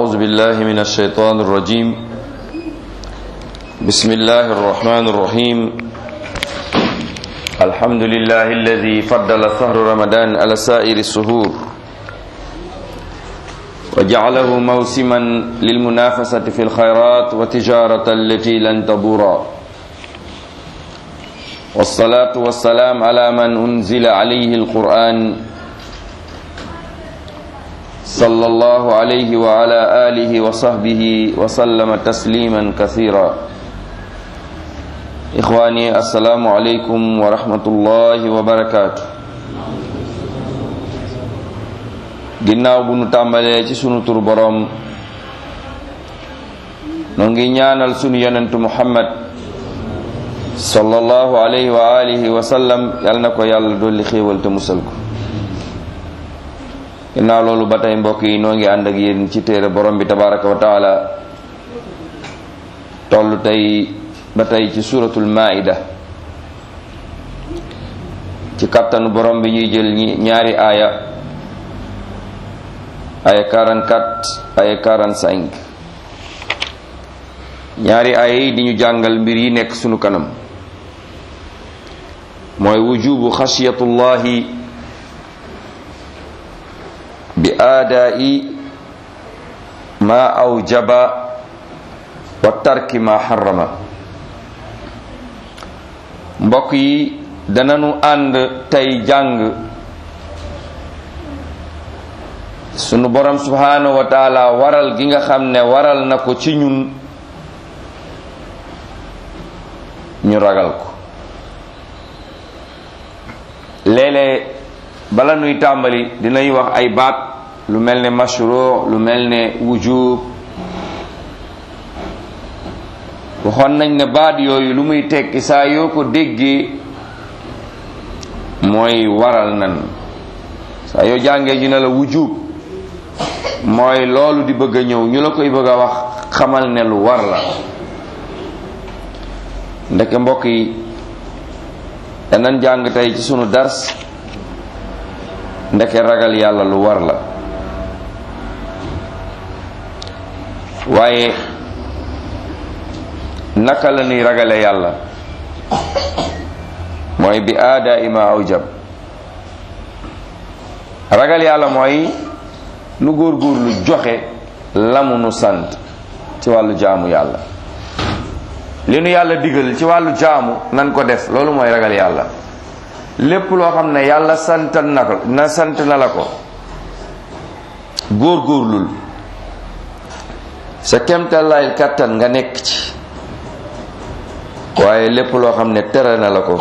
أعوذ بالله من الشيطان الرجيم بسم الله الرحمن الرحيم الحمد لله الذي فضل شهر رمضان على سائر السهور وجعله موسما للمنافسة في الخيرات وتجارة التي لن تبورا والصلاة والسلام على من أنزل عليه القرآن صلى الله عليه وعلى آله وصحبه وسلم تسليما كثيرا إخواني السلام عليكم ورحمة الله وبركاته ginnaaw bu nu tàmbalee ci sunu tur boroom noo ngi ñaanal sunu yonentu muhammad sallallahu alayhi wa alihi wa sallam yal na ko yàlla dolli xéewal te musal ko ginnaaw loolu ba tey mbokk yi noo ngi ànd ak yéen ci téere borom bi tabaraka wa taala toll tey ba tey ci suratul maida ci kattanu borom bi ñuy jël ñaari aaya aya 44 aya 45 ñaari aaya yi di ñu jàngal mbir yi nekk sunu kanam mooy wujubu xasiyatullahi bi aadaa'i ma awjaba wa tarki ma xarama mbokk yi dananu ànd tey jàng sunu borom subhanahu wa taala waral gi nga xam ne waral na ko ci ñun ñu ragal ko léeg-léeg bala nuy tàmbali dinañ wax ay baat lu mel ne mashru lu mel ne wujub waxoon nañ ne baat yooyu lu muy tekki saa yoo ko déggee mooy waral nan saa yoo jàngee ñu ne la wujub mooy loolu di bëgg a ñëw ñu la koy bëgg a wax xamal ne lu war la ndeke mbokk yi danañ jàng tey ci sunu dars ndeke ragal yàlla lu war la waaye naka la ñuy ragale yàlla mooy bi aada ima awjab ragal yàlla mooy nu góor-góor lu joxe lamu nu sant ci wàllu jaamu yàlla li nu yàlla digal ci wàllu jaamu nan ko def loolu mooy ragal yàlla lépp loo xam ne yàlla santal na ko na sant na la ko góor-góorlul sa kemtalaay kàttan nga nekk ci waaye lépp loo xam ne tere na la ko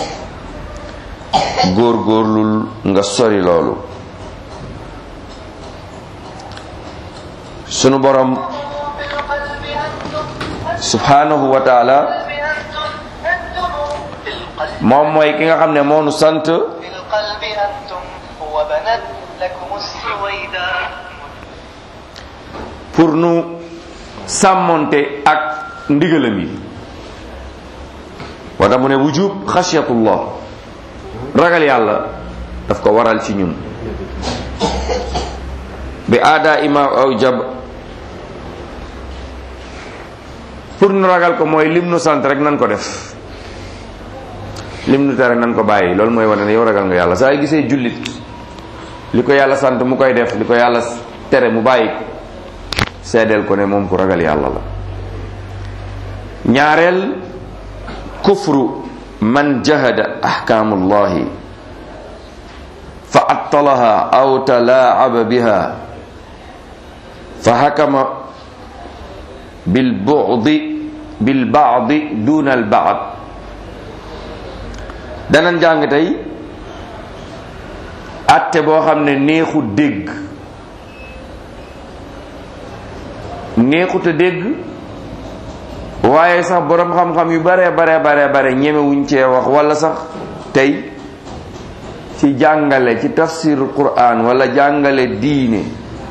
góor-góorlul nga sori loolu sunu borom subhanahu wa taala moom mooy ki nga xam ne moo nu sant pour nu sàmmonte ak ndigalam yi wata mu ne wujub xasiyatullah ragal yàlla daf ko waral ci ñun bi aada ima aw jab pour nu ragal ko mooy lim nu sant rek nan ko def lim nu tere nan ko bàyyi loolu mooy wane ne yow ragal nga yàlla saa yu gisee jullit li ko yàlla sant mu koy def li ko yàlla tere mu bàyyi ko seedeel ko ne moom ku ragal yàlla la ñaareel kufru man jahada ahkaamullahi fa attalaha aw talaaba biha fa hakama bil bu'di bil ba'di duna al ba'd danañ jàng tey atte boo xam ne neexu dégg neexut a dégg waaye sax boroom xam-xam yu bare bare bare bare ñemewuñ cee wax wala sax tey ci jàngale ci tafsir Qur'an wala jàngale diine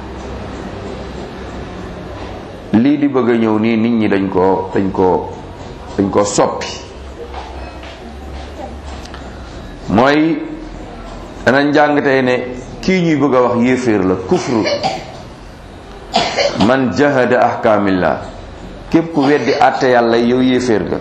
lii di bëgg a ñëw nii nit ñi dañ koo dañ koo dañ koo soppi mooy danañ jàng tey ne kii ñuy bëgg a wax yéeféer la kufru man jahada ahkaamillah képp ku weddi àtte yàlla yow yéeféer nga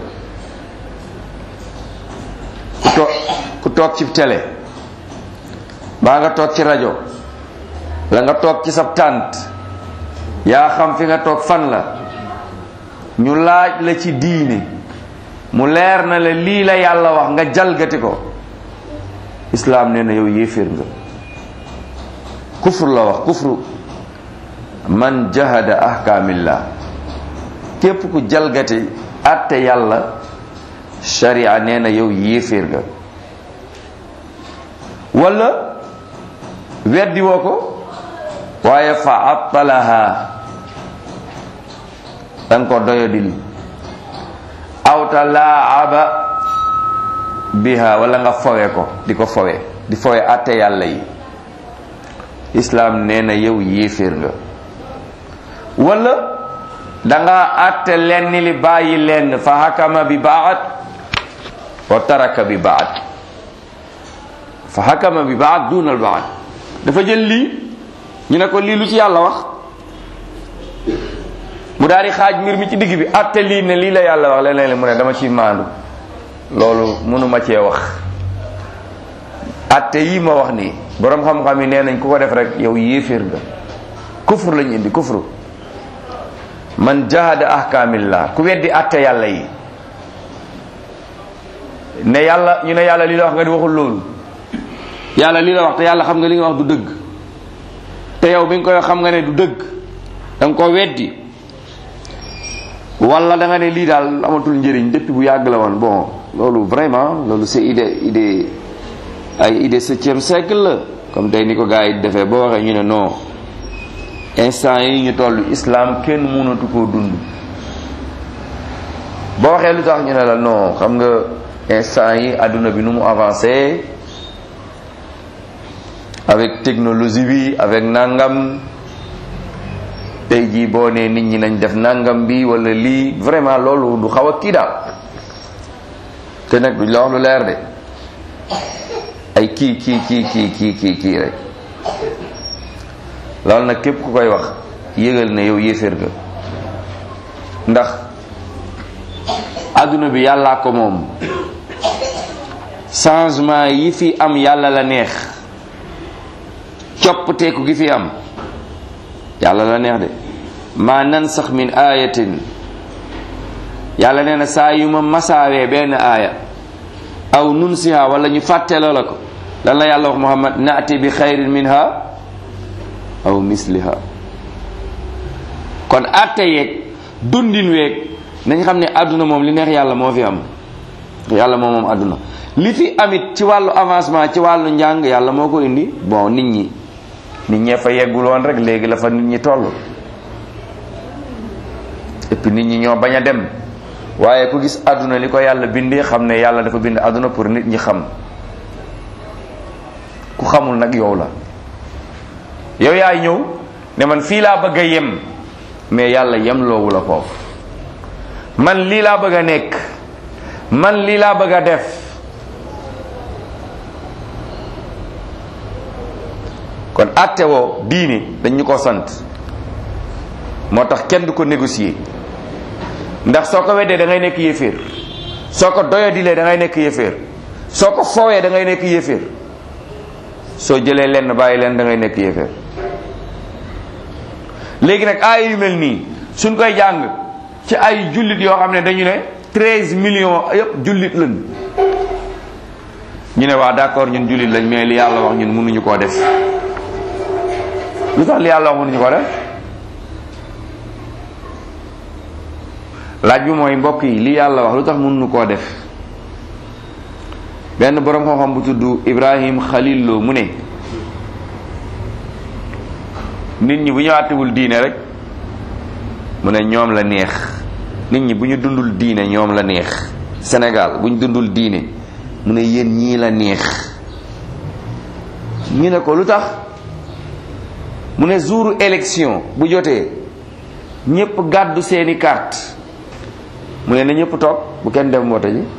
ku toog ku toog ci télé baa nga toog ci rajo la nga toog ci sab tànt yaa xam fi nga toog fan la ñu laaj la ci diine mu leer na la lii la yàlla wax nga jalgati ko islaam nee na yow yéeféer nga kufru la wax kufru man jahada ahkaamillah képp ku jalgati àtte yàlla sharia nee na yow yéeféer nga wala weddi woo ko waaye fa attalaha danga ko doyadil awta laaba biha wala nga fowe ko di ko fowe di fowe àtte yàlla yi islaam nee na yow yéeféer nga wala danga àtte lenn li bàyyi lenn fa hakama bi baat wa taraka bi baat fa hakama bi baat dunal baat dafa jël lii ñu ne ko lii lu ci yàlla wax mu daal di xaaj mbir mi ci digg bi àtte lii ne lii la yàlla wax leneen li mu ne dama ci maandu loolu mënuma cee wax àtte yii ma wax nii boroom xam-xam yi nee nañ ku ko def rek yow yéeféer nga kufur lañu indi kufru man jahada ahkaamillah ku weddi àtte yàlla yi ne yàlla ñu ne yàlla lii la wax nga di waxul loolu yàlla lii la wax te yàlla xam nga li nga wax du dëgg te yow bi nga koy xam nga ne du dëgg da nga ko weddi wala da nga ne lii daal amatul njëriñ depuis bu yàgg la woon bon loolu vraiment loolu c'est idée idée ay idée septième siècle la comme tey ni ko gars yi defee boo waxee ñu ne non instant yi ñu toll islam kenn mënatu koo dund boo waxee lu tax ñu ne la non xam nga instant yi adduna bi nu mu avancé avec technologie bi avec nangam tey jii boo nee nit ñi nañ def nangam bi wala lii vraiment loolu du xaw a kii daal te nag duñ la wax lu leer de ay kii kii kii kii kii kii kii rek loolu nag képp ku koy wax yëgal ne yow yéeféer ga ndax adduna bi yàllaa ko moom changement yi fi am yàlla la neex coppateeku gi fi am yàlla la neex de ma nansax min ayatin yàlla nee na saa yu ma masaawee benn aaya aw nunsiha wala ñu fàtteloo la ko lan la yàlla wax muhammad naati bi xayrin minha aw misliha kon atte yeeg dundin weeg nañ xam ne àdduna moom li neex yàlla moo fi am yàlla moom moom àdduna li fi amit ci wàllu avancement ci wàllu njàng yàlla moo ko indi bon nit ñi nit ñee fa yeggul woon rek léegi la fa nit ñi toll et puis nit ñi ñoo bañ a dem waaye ku gis àdduna li ko yàlla bindee xam ne yàlla dafa bind àdduna pour nit ñi xam ku xamul nag yow la yow yaay ñëw ne man fii laa bëgg a yem mais yàlla yem loowu la foofu man lii laa bëgg a nekk man lii laa bëgg a def kon àtte woo diine dañ ñu ko sant moo tax kenn du ko négocier ndax soo ko weddee da ngay nekk yéeféer soo ko doyadilee da ngay nekk yéeféer soo ko foowee da ngay nekk yéeféer soo jëlee lenn bàyyi leen da ngay nekk yéeféer léegi nag aaya yu mel nii suñ koy jàng ci ay jullit yoo xam ne dañu ne treize millions yëpp jullit lañ ñu ne waa d'accord ñun jullit lañ mais li yàlla wax ñun mënuñu koo def lu tax li yàlla wax mënuñu koo def laaj bi mooy mbokk yi li yàlla wax lu tax mënuñu koo def benn boroom xam-xam bu tudd Ibrahim Khalil Lo mu ne nit ñi bu ñu àttewul diine rek mu ne ñoom la neex nit ñi bu ñu dundul diine ñoom la neex Sénégal bu ñu dundul diine mu ne yéen ñii la neex ñu ne ko lu tax mu ne jouru élection bu jotee ñépp gàddu seeni carte mu ne na ñépp toog bu kenn dem woote ji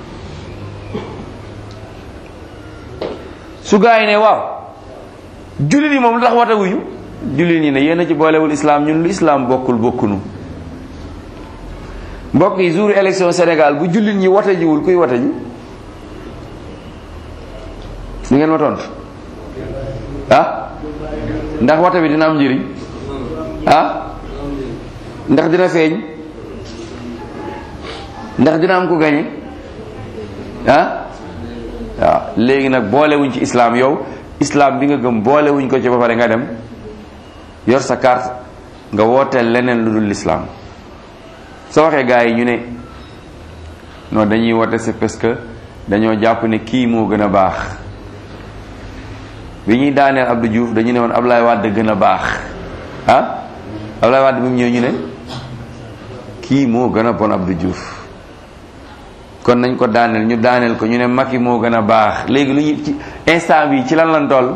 su gaa yi ne waaw jullit yi moom lu tax woote wuñu jullit ñi ne yéen a ci boolewul islam ñun lu islam bokkul bokkunu mbokk yi jour élection Sénégal bu jullit ñi wote jiwul kuy wote ji li ngeen ma tontu ah ndax wote bi dina am njëriñ ah ndax dina feeñ ndax dina am ku gañe ah waaw léegi nag boolewuñ ci islam yow islam bi nga gëm boolewuñ ko ci ba pare nga dem yor sa carte nga wooteel leneen lu dul l'islam soo waxee gars yi ñu ne non dañuy woote c'est parce que dañoo jàpp ne kii moo gën a baax bi ñuy daaneel Abdou Diouf dañu ne woon Ablaye Wade gën a baax ah Ablaye Wade bi mu ñëw ñu ne kii moo gën a bon Abdou Diouf kon nañ ko daaneel ñu daaneel ko ñu ne Macky moo gën a baax léegi lu ñu ci instant bi ci lan lan toll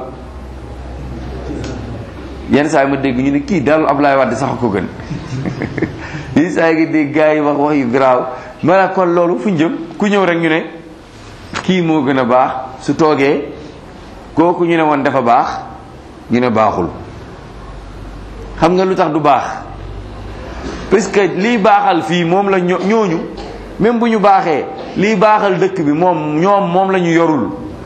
yenn saa yi ma dégg ñu ne kii daal Ablaye Wade sax ko gën yenn saa yi nga dégg gars yi wax wax yu garaaw maanaam kon loolu fu ñu jëm ku ñëw rek ñu ne kii moo gën a baax su toogee kooku ñu ne woon dafa baax ñu ne baaxul xam nga lu tax du baax parce que lii baaxal fii moom la ño ñooñu même bu ñu baaxee lii baaxal dëkk bi moom ñoom moom la ñu yorul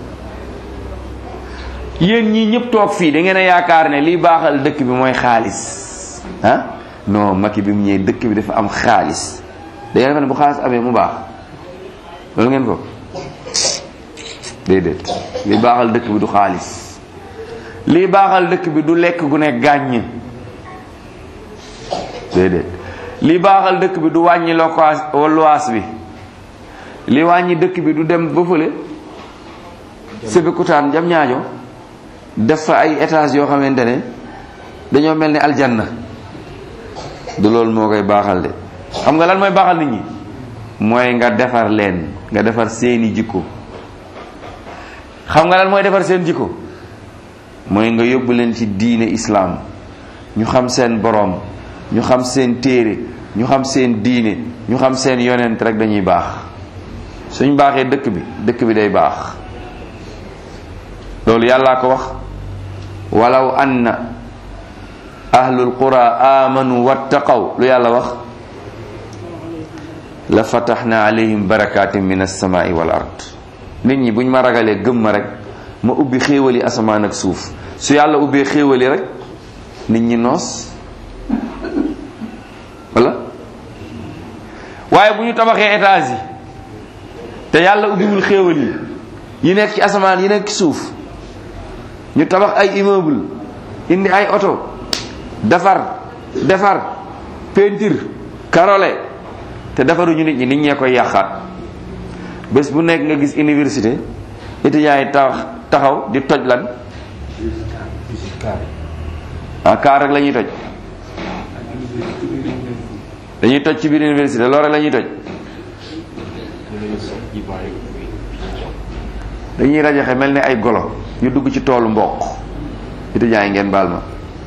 yéen ñii ñëpp toog fii da ngeen a yaakaar ne lii baaxal dëkk bi mooy xaalis ah non Macky bi mu ñëwee dëkk bi dafa am xaalis da ngeen defe ne bu xaalis amee mu baax loolu ngeen ko déedéet lii baaxal dëkk bi du xaalis lii baaxal dëkk bi du lekk gu ne gàññ déedéet li baaxal dëkk bi du wàññi lokaas luwaas bi li wàññi dëkk bi du dem ba fële Sébikotane jam ñaajo def fa ay étages yoo xamante ne dañoo mel ni aljanna du loolu moo koy baaxal de xam nga lan mooy baaxal nit ñi mooy nga defar leen nga defar seeni jikko xam nga lan mooy defar seen jikko mooy nga yóbbu leen ci diine islaam ñu xam seen boroom ñu xam seen téere ñu xam seen diine ñu xam seen yonent rek dañuy baax suñ baaxee dëkk bi dëkk bi day baax loolu yàllaa ko wax walaw anna ahlul qura amanu wattaqaw lu yàlla wax la fataxna alayhim barakatin min alsamaai wal ard nit ñi buñ ma ragalee gëm ma rek ma ubbi xéewali asamaan ak suuf su yàlla ubbee xéewali rek nit ñi noos wala waaye bu ñu tabaxee étage yi te yàlla ubbiwul xéewal yi yi nekk ci asamaan yi nekk ci suuf ñu tabax ay immeuble indi ay oto defar defar peinture karole te defaruñu nit ñi nit ñee koy yàqaat bés bu nekk nga gis université étudiants yi tax taxaw di toj lan ah kaar rek la ñuy toj dañuy toj ci biir université loolu rek la ñuy toj dañuy rajaxe mel ni ay golo ñu dugg ci toolu mboq étudiants yi ngeen baal ma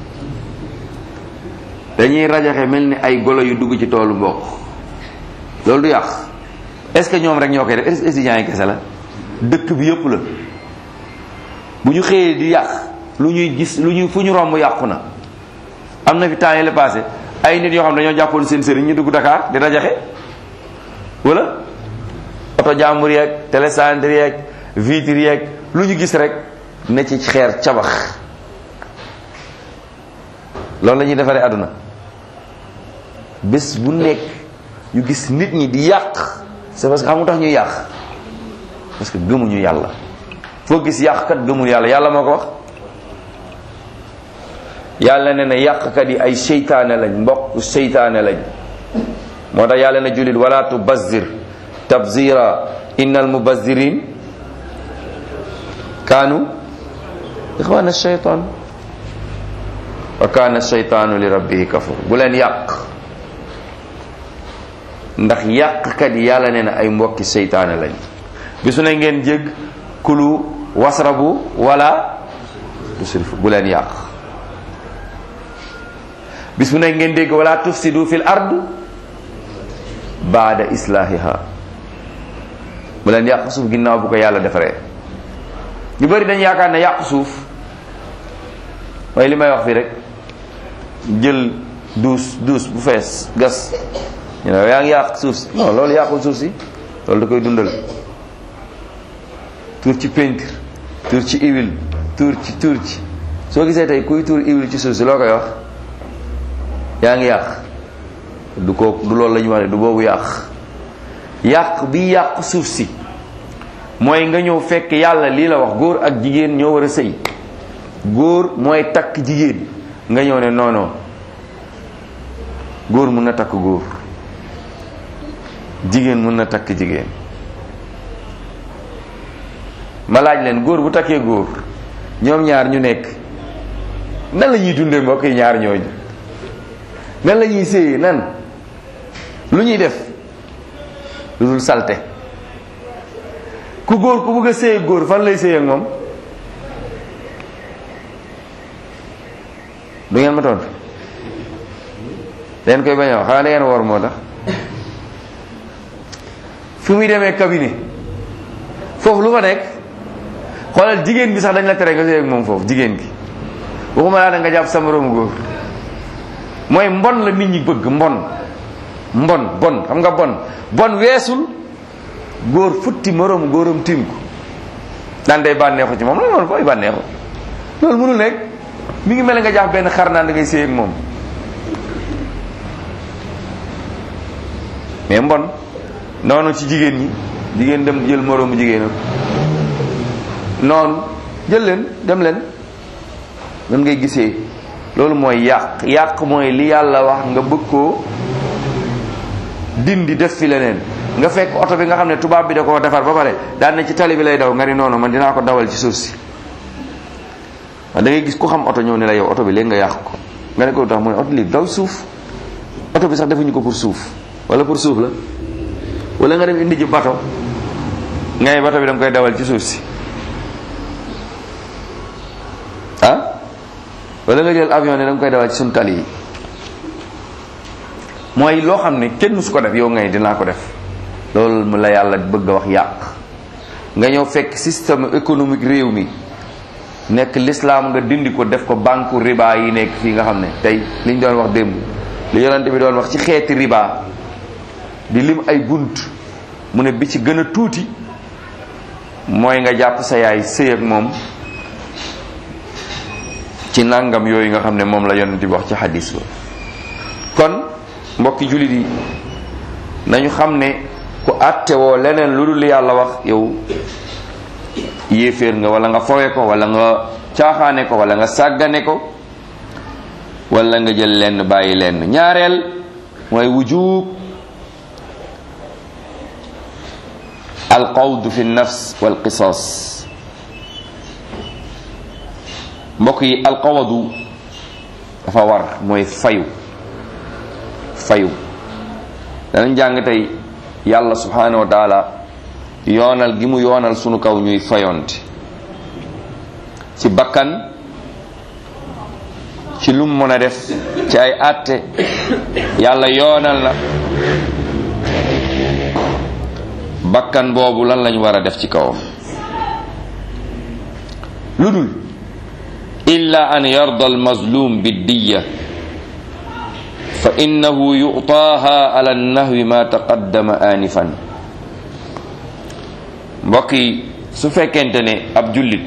dañuy rajaxe mel ni ay golo yu dugg ci toolu mboq loolu du yàq est-ce que ñoom rek ñoo koy def est-ce que étudiants yi kese la dëkk bi yëpp la bu ñu xëyee di yàq lu ñuy gis lu ñuy fu ñu romb yàqu na am na fi temps yële passé ay nit yoo xam dañoo jàppoon seen sëriñ ñu dugg Dakar di rajaxe wala oto jàmbur yeeg télécentre yeeg vitre yeeg lu ñu gis rek ne ci xeer cabax loolu la ñuy defaree àdduna bés bu nekk ñu gis nit ñi di yàq c'est parce que xam nga tax ñuy yàq parce que gëmuñu yàlla foo gis yàqkat gëmul yàlla yàlla moo ko wax yàlla ne na yàqkat yi ay seytaane lañ mbokk seytaane lañ moo tax yàlla na jullit wala tubazzir tabzira innal mubazzirin kaanu ixwana shaytan wa kaana shaytaanu li rabbihi kafur bu leen yàq ndax yàqkat yi yàlla nee na ay mbokki seytaane lañ bisu ne ngeen jég kulu wasrabu wala tusrifu bu leen yàq bis bu ne ngeen dégg wala tufsidu fil ard baada islahiha bu leen yàq suuf ginnaaw bu ko yàlla defaree ñu bëri dañ yaakaar ne yàq suuf mooy li may wax fii rek jël duus duus bu fees gas ñu ne yaa ngi yàq suuf si non loolu yàqul suuf si loolu da koy dundal tuur ci peinture tuur ci huile tuur ci tuur ci soo gisee tey kuy tuur huile ci suuf si loo koy wax yaa ngi yàq du ko du loolu la ñu wax ne du boobu yàq yàq bi yàq suuf si mooy nga ñëw fekk yàlla lii la wax góor ak jigéen ñoo war a sëy góor mooy takk jigéen nga ñëw ne non non góor mun na takk góor jigéen mun na takk jigéen ma laaj leen góor bu takkee góor ñoom ñaar ñu nekk nan la ñuy dundee mbokk yi ñaar ñooñu nan la ñuy séyee nan lu ñuy def lu dul salte ku góor ku bëgg a séy góor fan lay séy ak moom du ngeen ma tontu leen koy bañ a wax xanaa da ngeen woor moo tax fi muy demee cabinet foofu lu fa nekk xoolal jigéen bi sax dañ la tere nga séy ak moom foofu jigéen gi waxuma laa da nga jàpp sa moroomu góor mooy mbon la nit ñi bëgg mbon mbon bon xam nga bon bon weesul góor futti moroomu góoram tiim ko daan day bànneexu ci moom la loolu fooy bànneexu loolu mënul nekk mi ngi mel ne nga jàpp benn xar naan da ngay séy ak moom mais mbon noonu ci jigéen ñi jigéen dem jël moroomu jigéenam noonu jël leen dem leen nan ngay gisee loolu mooy yàq yàq mooy li yàlla wax nga bëgg koo dindi def fi leneen nga fekk oto bi nga xam ne tubaab bi da koo defar ba pare daan na ci tali bi lay daw nga ni noonu man dinaa ko dawal ci suuf si da ngay gis ku xam oto ñëw ne la yow oto bi léegi nga yàq ko nga ne ko tax mu ne oto li daw suuf oto bi sax defuñu ko pour suuf wala pour suuf la wala nga dem indi ji bato ngay bato bi da nga koy dawal ci suuf si ah wala nga jël avion ne da nga koy dawal ci suñu tali yi mooy loo xam ne kenn su ko def yow ngay dinaa ko def loolu mu la yàlla bëgg a wax yàq nga ñëw fekk système économique réew mi nekk l'islam nga dindi ko def ko banque riba yi nekk fii nga xam ne tey li ñu doon wax démb li yonente bi doon wax ci xeeti riba di lim ay bunt mu ne bi ci gën a tuuti mooy nga jàpp sa yaay sëy ak moom ci nangam yooyu nga xam ne moom la yonente bi wax ci xadis ba kon mbokki jullit yi nañu xam ne ku àtte woo leneen lu dul yàlla wax yow yéeféer nga wala nga fowe ko wala nga caaxaane ko wala nga sàggane ko wala nga jël lenn bàyyi lenn ñaareel mooy wujub alqawd fi nafs wal qisas mbokk yi alqawadu dafa war mooy fayu fayu danañ jàng tey yàlla subhanahu wa taala yoonal gi mu yoonal sunu kaw ñuy fayonte ci bakkan ci lum mën a def ci ay àtte yàlla yoonal na bakkan boobu lan lañ war a def ci kawam lu dul illa an yarda almazlum biddiya fa innahu yu'taaha ala nahwi ma taqaddama anifan mbokk yi su fekkente ne ab jullit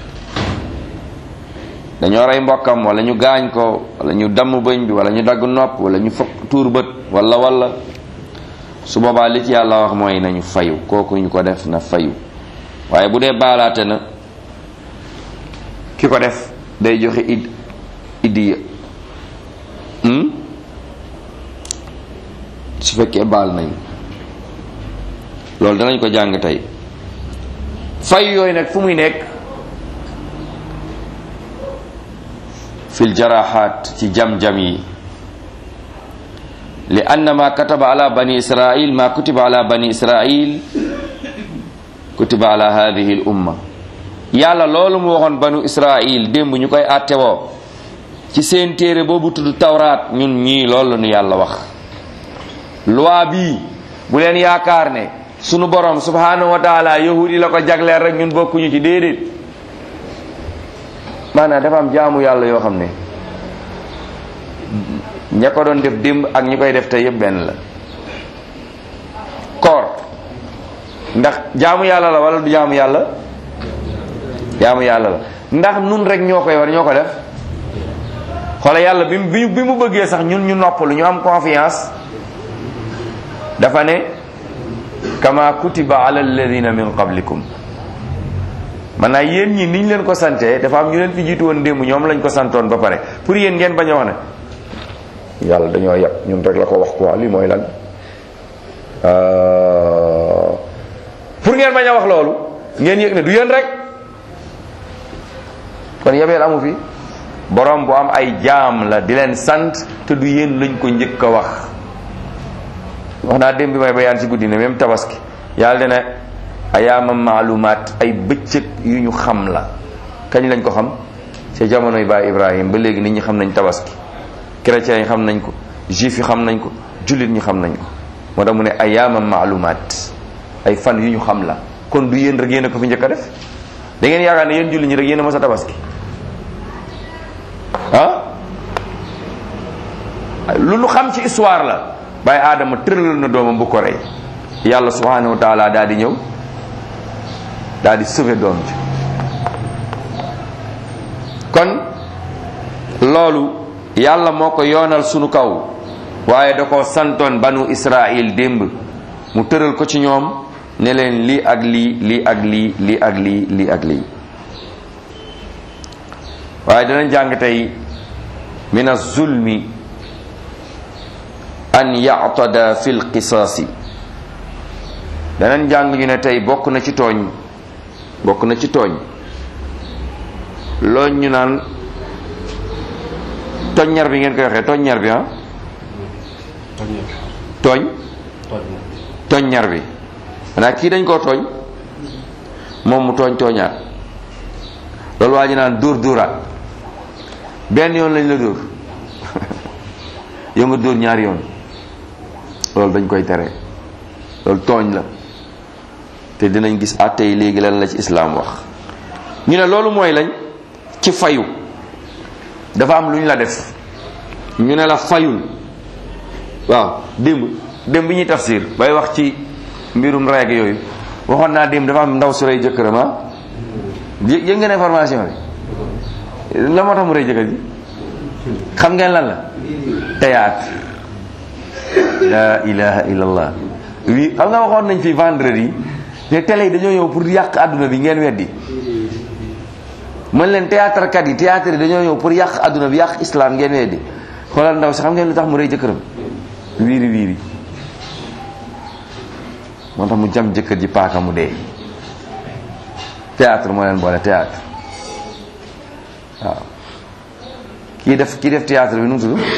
dañoo rey mbokkam wala ñu gaañ ko wala ñu damm bëñ bi wala ñu dagg nopp wala ñu fokk tuur bët wala wala su boobaa li ci yàlla wax mooy nañu fayu kooku ñu ko def na fayu waaye bu dee baalaate na ki ko def day joxe id idiya su fekkee baal nañ loolu danañ ko jàng tey fay yooyu nag fu muy nekk fil jaraxaat ci jam-jam yi li anna ma kataba ala bani israil ma kutiba ala bani israil kutiba ala hadihi l umma yàlla loolu mu waxoon banu israil démb ñu koy àttewoo ci seen téere boobu tudd tawraat ñun ñii loolu nu yàlla wax loi bii bu leen yaakaar ne sunu borom subhanahu wa taala yahudi la ko jagleel rek ñun bokkuñu ci déedéet maanaam dafa am jaamu yàlla yoo xam ne ña ko doon def démb ak ñi koy def tey yëpp benn la koor ndax jaamu yàlla la wala du jaamu yàlla jaamu yàlla la ndax nun rek ñoo koy war ñoo ko def xoola yàlla bi mu bi mu bëggee sax ñun ñu noppalu ñu am confiance dafa ne kama kutiba ala alladina min qablikum maanaam yéen ñi niñ leen ko santee dafa am ñu leen fi jiitu woon démb ñoom lañ ko santoon ba pare pour yéen ngeen bañ a wax ne yàlla dañoo yàq ñun rek la ko wax quoi lii mooy lan pour ngeen bañ a wax loolu ngeen yëg ne du yéen rek kon yebeel amu fi borom bu am ay jaam la di leen sant te du yéen lañ ko njëkk a wax wax naa démb bi may bayaan ci guddi ne même tabaski yàlla dina ayaama maalumaat ay bëccëg yu ñu xam la kañ lañ ko xam ci jamonoy baay Ibrahim ba léegi nit ñi xam nañ tabaski chrétiens yi xam nañ ko juif yi xam nañ ko jullit ñi xam nañ ko moo tax mu ne ayaama maalumaat ay fan yu ñu xam la kon du yéen rek yéen a ko fi njëkk a def da ngeen yaakaar ne yéen jullit ñi rek yéen a mës a tabaski ah lu nu xam ci histoire la bàyyi aadama tëralal na doomam bu ko rey yàlla subhanahu wa taala daal di ñëw daal di sauver doom ji kon loolu yàlla moo ko yoonal sunu kaw waaye da ko santoon banu israil démb mu tëral ko ci ñoom ne leen lii ak lii lii ak lii lii ak lii lii ak lii waaye danañ jàng tey min az-zulmi an ya'tada fi lqisaasi danañ jàng ñu ne tey bokk na ci tooñ bokk na ci tooñ loolu ñu naan toññar bi ngeen koy waxee toññar bi ah tooñ toññar bi xanaa kii dañ koo tooñ moom mu tooñ tooñaat loolu waa ji naan dóor dóoraat benn yoon lañ la dóor yow nga dóor ñaari yoon loolu dañ koy tere loolu tooñ la te dinañ gis àtte yi léegi lan la ci islaam wax ñu ne loolu mooy lañ ci fayu dafa am lu ñu la def ñu ne la fayul waaw démb démb bi ñuy tafsir bay wax ci mbirum règle yooyu waxoon naa démb dafa am ndaw su rey jëkkëram ah yë yëg ngeen information bi la moo tax mu rey jëkkër ji xam ngeen lan la théâtre la ilaha illallah wi xam nga waxoon nañ fi vendredi ne télé yi dañoo ñëw pour yàq àdduna bi ngeen weddi mën leen théâtre kat yi théâtre yi dañoo ñëw pour yàq àdduna bi yàq islam ngeen weddi xoolal ndaw si xam ngeen lu tax mu rey jëkkëram wiiri wiiri moo tax mu jam jëkkër ji paaka mu dee théâtre moo leen boole théâtre waaw kii def kii def théâtre bi nu mu tudd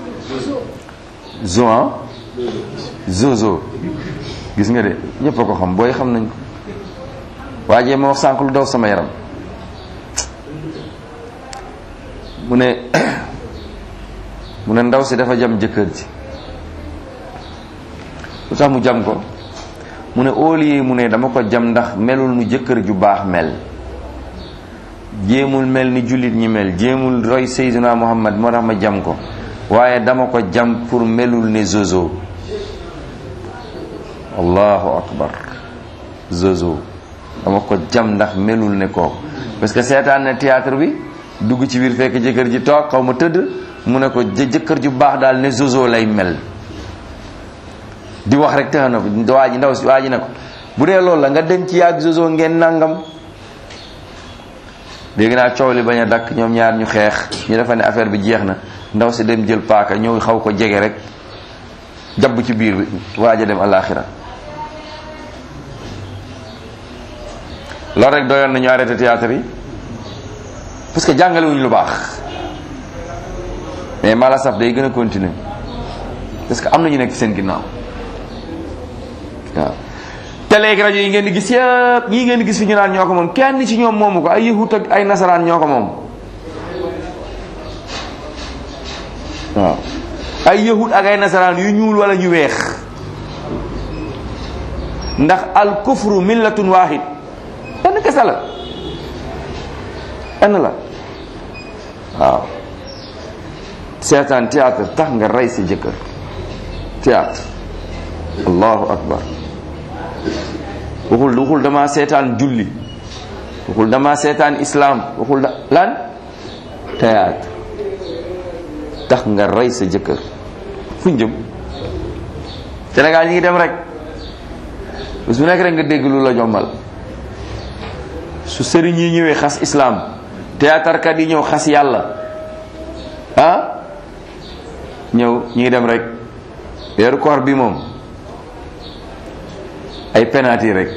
zoan zozo gis nga de ñëpp a ko xam booy xam nañ ko waajee ma wax sànq lu daw sama yaram mu ne mu ne ndaw si dafa jam jëkkër ji lu tax mu jam ko mu ne au lieu mu ne dama ko jam ndax melul nu jëkkër ju baax mel jéemul mel ni jullit ñi mel jéemul roy Seydina Muhammad moo tax ma jam ko waaye dama ko jam pour melul ne zozo allahu akbar zozo dama ko jam ndax melul ne kooku parce que seetaan ne théâtre bi dugg ci biir fekk jëkkër ji toog xaw ma tëdd mu ne ko jëkkër ju baax daal ne zozo lay mel di wax rek tax na waa ji ndaw si waa ji ne ko bu dee loolu la nga dem ci yàgg zozo ngeen nangam dégg naa coow li bañ a dakk ñoom ñaar ñu xeex ñu defa ne affaire bi jeex na ndaw si dem jël paaka ñëw xaw ko jege rek jabb ci biir bi waaj a dem alaxira loolu rek doyoon nañu arrêté théâtre yi parce que jàngale wuñ lu baax mais mala saf day gën a continuer parce que am na ñu nekk seen ginnaaw waaw télé ak rajo yi ngeen di gis yëpp ñii ngeen di gis fi ñu naan ñoo ko moom kenn ci ñoom moomu ko ay yahut ak ay nasaraan ñoo ko moom waaw ay yahut ak ay nasaraan yu ñuul wala ñu weex ndax al kufru millatun wahid benn kese la benn la waaw seetaan théâtre tax nga rey sa jëkkër théâtre allahu akbar waxul waxul dama seetaan julli waxul dama seetaan islam waxul da lan théâtre tax nga rey sa jëkkër fuñ jëm Sénégal ñi ngi dem rek bés bu nekk rek nga dégg lu la jommal su sëriñ yi ñëwee xas islam théâtre kat yi ñëw xas yàlla ah ñëw ñi ngi dem rek weeru koor bi moom ay penalty rek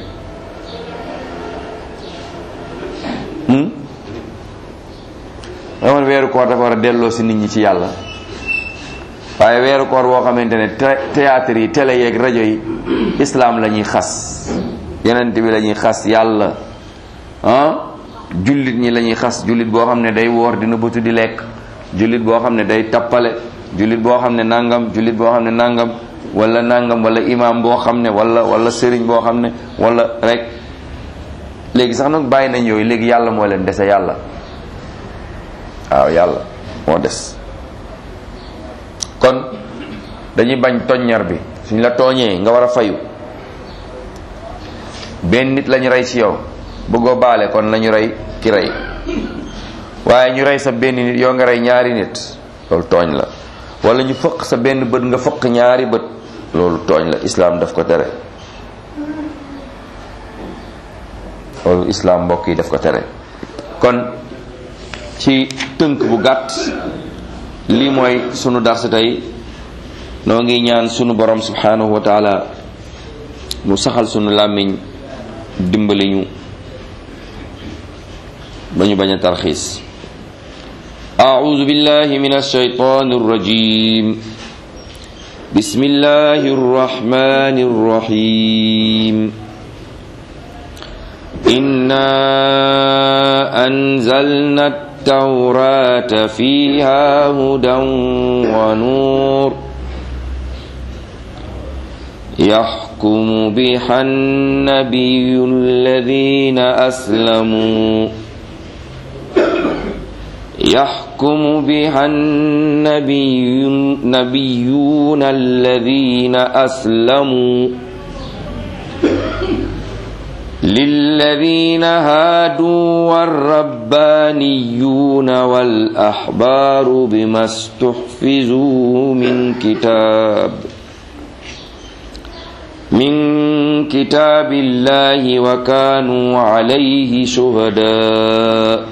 amoon weeru koor dafa war a delloo si nit ñi ci yàlla waaye weeru koor boo xamante ne théâtre yi télé yeeg rajo yi islam la ñuy xas yenent bi la ñuy xas yàlla ah jullit ñi la ñuy xas jullit boo xam ne day woor dina bëtu di lekk jullit boo xam ne day tappale jullit boo xam ne nangam jullit boo xam ne nangam wala nangam wala imam boo xam ne wala wala sëriñ boo xam ne wala rek léegi sax nag bàyyi nañ yooyu léegi yàlla moo leen dese yàlla waaw yàlla moo des kon dañuy bañ toññar bi suñ la tooñee nga war a fayu benn nit lañu rey ci yow bëggoo baale kon lañu rey ki rey waaye ñu rey sa benn nit yow nga rey ñaari nit loolu tooñ la wala ñu fëq sa benn bët nga fëq ñaari bët loolu tooñ la islaam daf ko tere loolu islaam mbokk yi daf ko tere kon ci tënk bu gàtt lii mooy sunu darsi tey noo ngi ñaan sunu borom subhanahu wa taala mu saxal sunu làmmiñ dimbali ñu ba ñu bañ a tarxiis أعوذ بالله من الشيطان الرجيم بسم الله الرحمن الرحيم إنا أنزلنا التوراة فيها هدى ونور يحكم بها النبي الذين أسلموا يحكم بها النبي النبيون الذين أسلموا للذين هادوا والربانيون والأحبار بما استحفظوا من كتاب من كتاب الله وكانوا عليه شهداء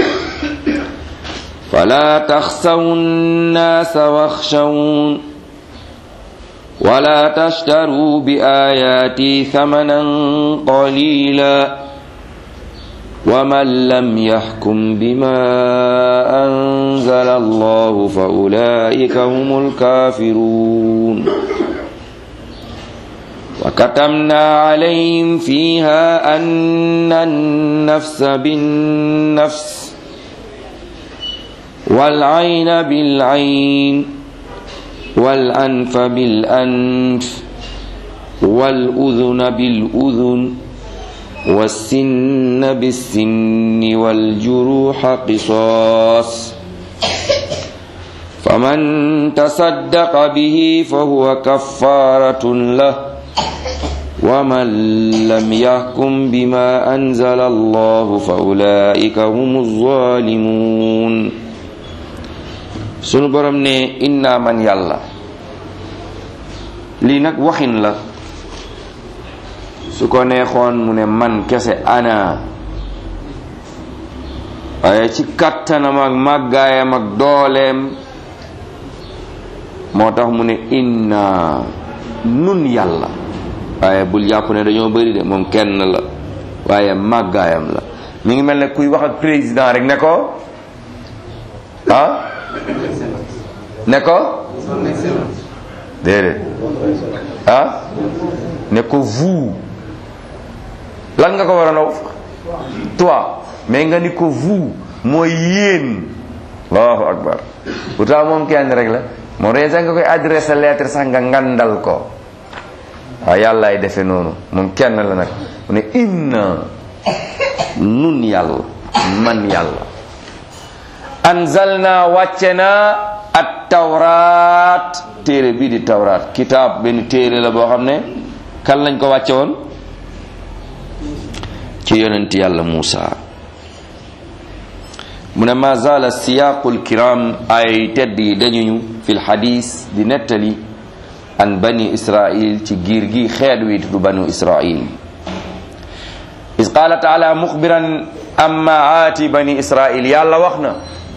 فلا تخسوا الناس واخشون ولا تشتروا بآياتي ثمنا قليلا ومن لم يحكم بما أنزل الله فأولئك هم الكافرون وكتمنا عليهم فيها أن النفس بالنفس والعين بالعين والأنف بالأنف والأذن بالأذن والسن بالسن والجروح قصاص فمن تصدق به فهو كفارة له ومن لم يحكم بما أنزل الله فأولئك هم الظالمون sunu borom ne inna man yàlla lii nag waxin la su ko neexoon mu ne man kese ana waaye ci kàttanam ak màggaayam ak dooleem moo tax mu ne inna nun yàlla waaye bul jàpp ne dañoo bëri de moom kenn la waaye màggaayam la mi ngi mel ne kuy wax ak président rek ne ko ah ne ko déedéet ah ne ko vous lan nga ko war a naw toi mais nga ni ko vous mooy yéen allahu akbar pourtant moom kenn rek la moom rek sax nga koy adressé lettre sax nga ngandal ko waaw yàllaay defe noonu moom kenn la nag mu ne inna nun yàlla man yàlla anzalna wàcce naa at tawraat téere bii di tawraat kitaab benn téere la boo xam ne kan lañ ko wàcce woon ci yonent yàlla Muusa mu ne ma zaala siyaaqul kiram ay tedd yi dañuñu fil xadis di nettali an bani israil ci giir gi xeet wi du banu israil is qaala taala muxbiran amma aati bani israil yàlla wax na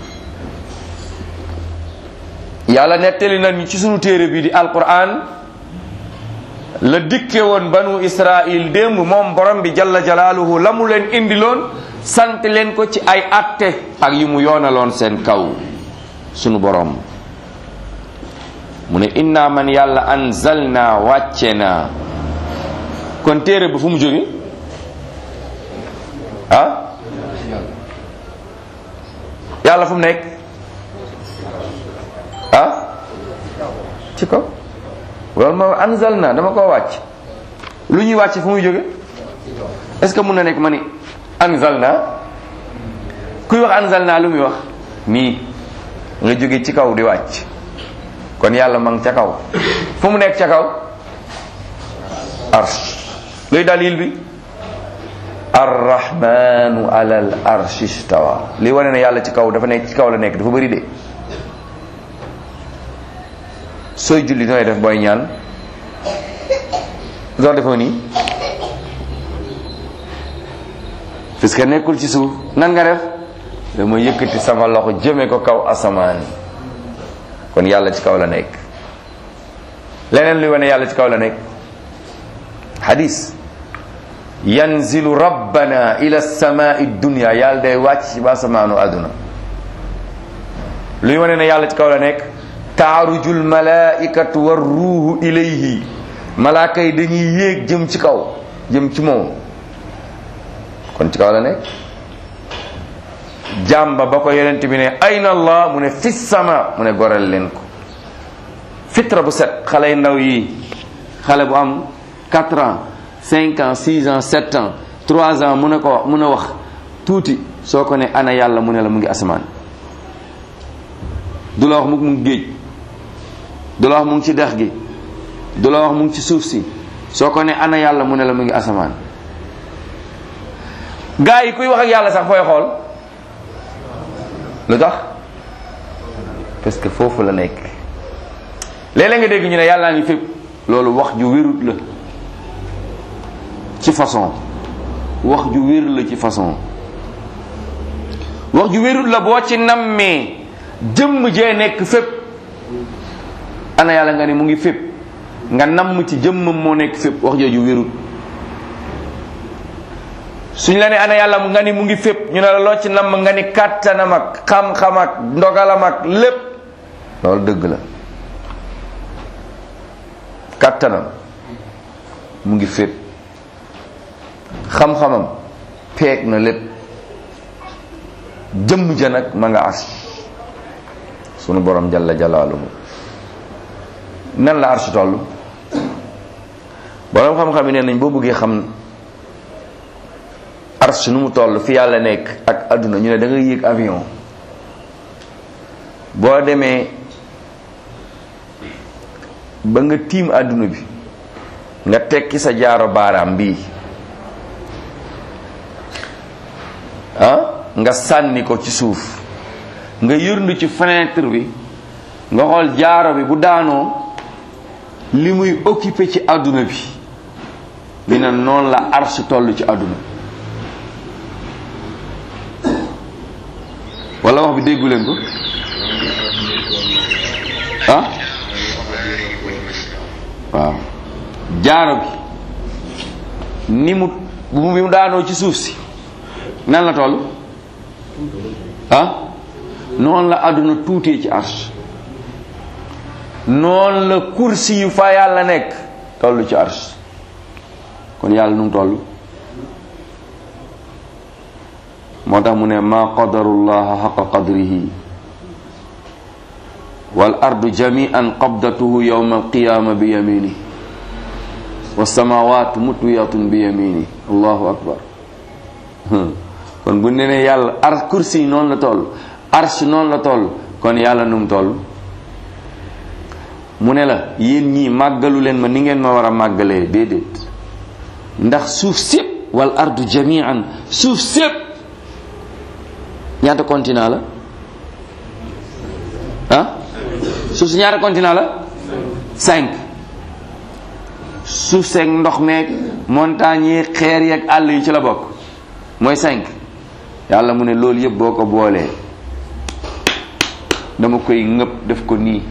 yàlla nettali nañu ci sunu téere bi di alquran la dikke woon banu israil démb moom borom bi jalla jalaaluhu la mu leen indiloon sant leen ko ci ay atte ak yi mu yoonaloon seen kaw sunu borom mu ne inna man yàlla anzalna wàcce na kon téere ba fu mu jóge ah yàlla fu mu nekk ah ci kaw loolu moom anzalna dama koo wàcc lu ñuy wàcc fu muy jóge est-ce que mun na nekk ma ni anzalna kuy wax anzalna lu muy wax nii nga jóge ci kaw di wàcc kon yàlla ma ngi ca kaw fu mu nekk ca kaw arsh luy dalil bi arrahmanu alal arshi stawa li wane ne yàlla ci kaw dafa nekk ci kaw la nekk dafa bëri de sooy julli nooy def booy ñaan doo defoo nii parce que nekkul ci suuf nan nga def dama yëkkati sama loxo jëme ko kaw asamaan kon yàlla ci kaw la nekk leneen luy wane yàlla ci kaw la nekk hadis yanzilu rabbana ila samai dunya yàlla day wàcc ci ba asamaanu àdduna luy wane ne yàlla ci kaw la nekk taarujul malaikatu war ruuhu ilayhi malaaka yi dañuy yéeg jëm ci kaw jëm ci moom kon ci kaw la nekk jàmba ba ko yonent bi ne ayna allah mu ne fi sama mu ne goreel leen ko fitra bu set xale yu ndaw yi xale bu am 4 ans 5 ans 6 ans 7 ans 3 ans mu ne ko wax mu ne wax tuuti soo ko ne ana yàlla mu ne la mu ngi asamaan du la wax mu ngi géej du la wax mu ngi ci dex gi du la wax mu ngi ci suuf si soo ko ne ana yàlla mu ne la mu ngi asamaan gaa yi kuy wax ak yàlla sax fooy xool lu tax parce que foofu la nekk léeg-léeg nga dégg ñu ne yàllaa ngi fépp loolu wax ju wérut la ci façon wax ju wér la ci façon wax ju wérut la boo ci nammee jëmm jee nekk fépp ana yàlla nga ni mu ngi fépp nga namm ci jëmmam moo nekk fépp wax jooju wérut suñ la ne ana yàlla mu nga ni mu ngi fépp ñu ne la loo ci namm nga ni kàttanam ak xam-xam ak ndogalam ak lépp loolu dëgg la kàttanam mu ngi fépp xam-xamam peeg na lépp jëmm ja nag ma nga as sunu borom jalla jalaaluhu nan la arsh toll borom xam-xam yi nee nañ boo bëggee xam arsh nu mu toll fi yàlla nekk ak àdduna ñu ne da ngay yéeg avion boo demee ba nga tiim àdduna bi nga tekki sa jaaro baaraam bii ah nga sànni ko ci suuf nga yërndu ci fenêtre bi nga xool jaaro bi bu daanoo li muy occupé ci àdduna bi ñu ne noonu la arsh toll ci àdduna wala wax bi déggu leen ko ah waaw jaaro bi ni mu bu mu daanoo ci suuf si nan la toll ah noonu la àdduna tuutee ci arsh noonu la kursi yu fa yàlla nekk toll ci arsh kon yàlla nu mu toll moo tax mu ne ma qadarullaha xaqa qadrihi wal ardu jamian qabdatuhu yawma alqiyama bi yamini wassamawatu mutwiyatun bi yamini allahu akbar kon bu ne ne yàlla ar kursi noonu la toll arsh noonu la toll kon yàlla nu mu toll mu ne la yéen ñii màggalu leen ma ni ngeen ma war a màggalee déedéet ndax suuf sépp wal ardu jamian suuf sépp ñaata continent la ah suuf si ñaata continent la cinq suuf seeg ndox meeg montagne yi xeer yeeg àll yi ci la bokk mooy cinq yàlla mu ne loolu yëpp boo ko boolee dama koy ngëpp def ko nii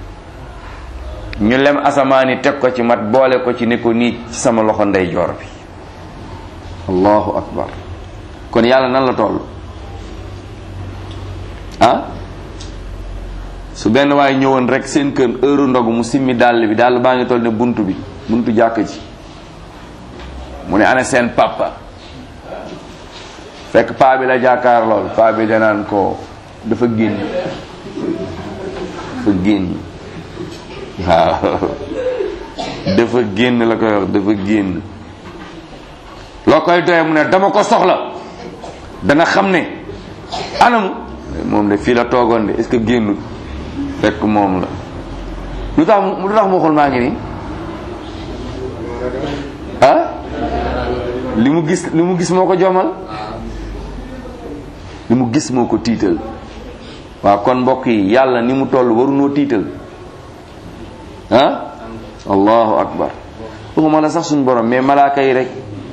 ñu lem asamaani teg ko ci mat boole ko ci ne ko nii ci sama loxo ndeyjoor bi allahu akbar kon yàlla nan la toll ah su benn waaye ñëwoon rek seen kër heure ndogu mu simmi dàll bi dàll baa ngi toll ne buntu bi buntu jàkk ji mu ne ana seen papa fekk paa bi la jàkkaar lool paa bi danaan ko dafa génn dafa génn waaw dafa génn la koy wax dafa génn loo koy doye mu ne dama ko soxla dana xam ne anamu moom de fii la toogoon de est-ce que génnul fekk moom la lu tax lu tax mu waxul maa ngi nii ah li mu gis li mu gis moo ko jomal li mu gis moo ko tiital waaw kon mbokk yi yàlla ni mu toll warunoo tiital ah allahu akbar waxuma la sax suñu borom mais malaaka yi rek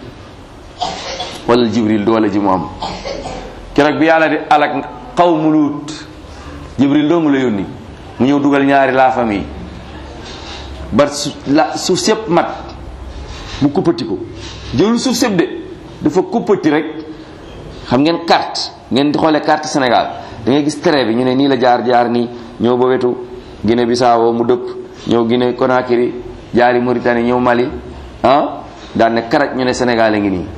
wala jibril doole ji mu am keroog bi yàlla di alak xawmu luut jibril dong la yónni mu ñëw dugal ñaari la famille ba su la suuf sépp mat mu kuppati ko jëlul suuf sépp de dafa kuppati rek xam ngeen carte ngeen di xoolee carte Sénégal da ngay gis trait bi ñu ne nii la jaar jaar nii ñëw ba wetu Guinée Bissau mu dëpp ñëw Guinée Conakry jaari Mauritanie ñëw Mali ah daan ne karaj ñu ne Sénégal a ngi nii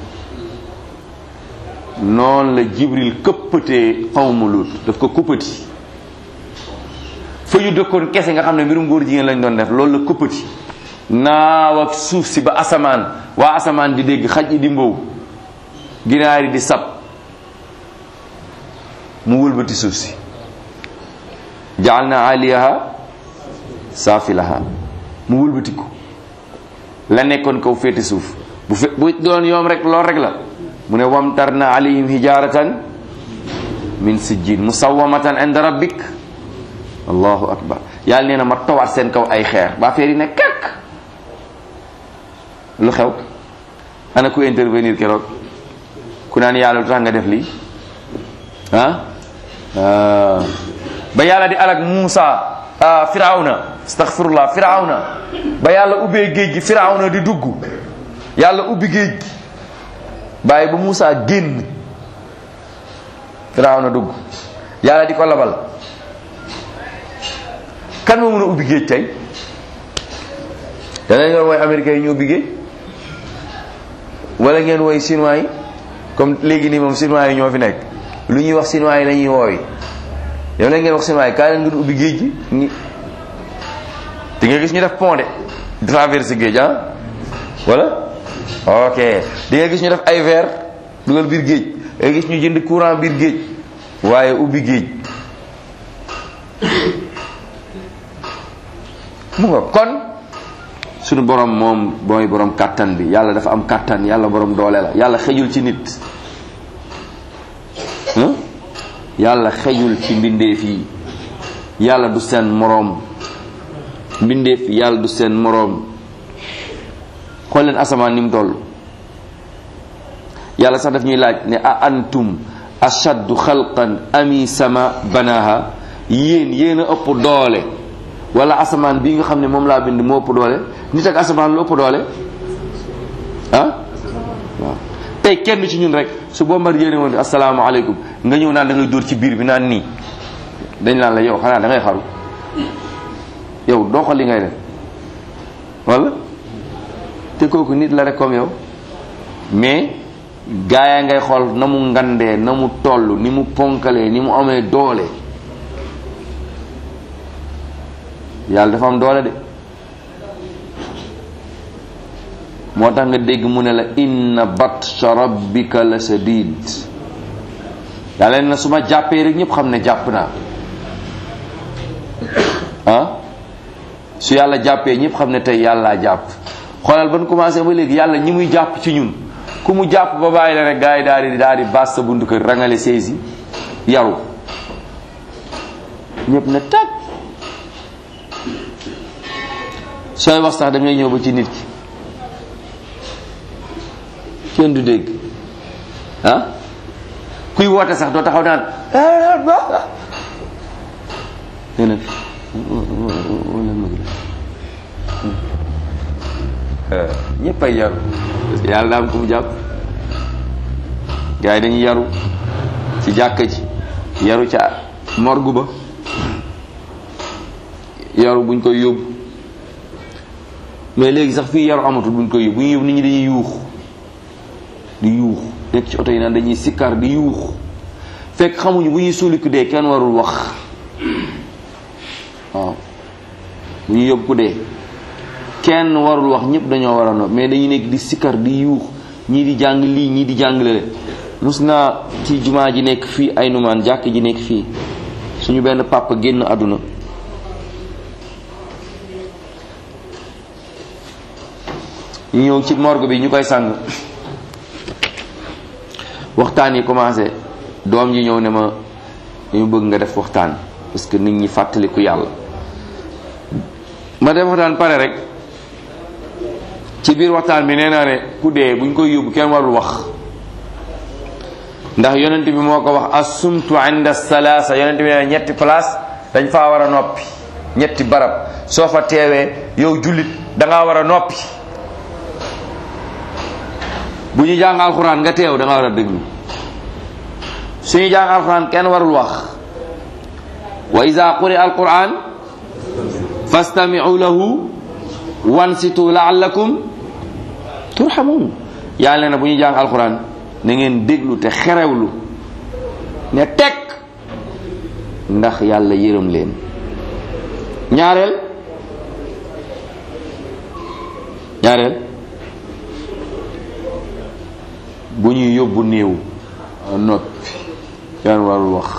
noonu la Jibril këppatee xawmu Luut daf ko kuppati fa yu dëkkoon kese nga xam ne mbirum góor jigéen lañ doon def loolu la kuppati naaw ak suuf si ba asamaan waa asamaan di dégg xaj yi di mbow ginaar yi di sab mu wëlbati suuf si jaal na aliyaha saafilaha mu wëlbati ko la nekkoon kaw féete suuf bu fe bu doon yoom rek lool rek la mu ne wamtar na alayhim hijaratan min sijjin musawamatan inda rabbik allahu akbar yàlla nee na ma tawaat seen kaw ay xeer ba affaire yi ne kekk lu xew ana ku intervenir keroog ku naan yàlla lu tax nga def lii ah ba yàlla di alak Muusa firawna astaghfirullah firawna ba yàlla ubbee géej gi firawna di dugg yàlla ubbi géej gi bàyyi ba Muusa génn firawna dugg yàlla di ko labal kan moo mën a ubbi géej tey danañ ngeen woy américains yi ñu ubbi géej wala ngeen woy chinois yi comme léegi nii moom chinois yi ñoo fi nekk lu ñuy wax chinois yi la ñuy woowi yow la ngeen wax chinois yi kaa leen ngeen ubbi géej gi ni di nga gis ñu def pont de traverse géej ah wala ok di nga gis ñu def ay verre dugal biir géej da nga gis ñu jënd courant biir géej waaye ubbi géej mu nga kon sunu borom moom mooy borom kàttan bi yàlla dafa am kàttan yàlla borom doole la yàlla xejul ci nit yàlla xejul ci mbindeef yi yàlla du seen moroom mbindeef yi yàlla du seen moroom xool leen asamaan ni mu toll yàlla sax daf ñuy laaj ne a antum ashaddu xalqan ami sama banaha yéen yéen a ëpp doole wala asamaan bii nga xam ne moom laa bind moo ëpp doole nit ak asamaan lu ëpp doole ah waaw tey kenn ci ñun rek su Bombardier woon asalaamaaleykum nga ñëw naan da ngay dóor ci biir bi naan nii dañ naan la yow xanaa da ngay xaru yow doo ko li ngay def wala te kooku nit la rek comme yow mais gaaya ngay xool na mu ngandee na mu toll ni mu ponkalee ni mu amee doole yàlla dafa am doole de moo tax nga dégg mu ne la inna batsha rabbika la sadid yàlla na su ma jàppee rek ñëpp xam ne jàpp naa ah su yàlla jàppee ñëpp xam ne tey yàllaa jàpp xoolal ban commencé ba léegi yàlla ñi muy jàpp ci ñun ku mu jàpp ba bàyyi la rek gars yi daal di daal di baas sa buntu kër rangale saisi yaru ñëpp na tag sooy wax sax da ngay ñëw ba ci nit ki kenn du dégg ah kuy woote sax doo taxaw naan nee na ñëpp ay yaru parce que yàlla daa am ku mu jàpp gars yi dañuy yaru ci jàkka ji yaru ca morgu ba yaru buñ koy yóbbu mais léegi sax fii yaru amatul buñ koy yóbbu bu ñu yóbbu nit ñi dañuy yuux di yuux nekk ci oto yi naan dañuy sikkar di yuux fekk xamuñu bu ñuy suuli ku dee kenn warul wax waaw bu ñuy yóbbu ku dee kenn warul wax ñëpp dañoo war a no mais dañuy nekk di sikkar di yuux ñii di jàng lii ñii di jàng lale mus naa ci jumaa ji nekk fii ay numaan jàkk ji nekk fii suñu benn papa génn àdduna ñu ñëw ci morgue bi ñu koy sang waxtaan yi commencé doom ji ñëw ne ma ñu bëgg nga def waxtaan parce que nit ñi fàttaliku yàlla ma def waxtaan pare rek ci biir waxtaan bi nee naa ne ku dee buñ koy yóbbu kenn warul wax ndax yonent bi moo ko wax assumtu inda salaasa yonent bi nee ñetti place dañ faa war a noppi ñetti barab soo fa teewee yow jullit da ngaa war a noppi bu ñu jàng alxuraan nga teew da nga war a déglu suñu jàng alxuraan kenn warul wax wa iza quri alquran fastami'u lahu wansitu la'allakum turhamun yàlla na bu ñu jàng alquran na ngeen déglu te xerewlu ne tekk ndax yàlla yërëm leen ñaareel ñaareel bu ñuy yóbbu néew noppi kenn warul wax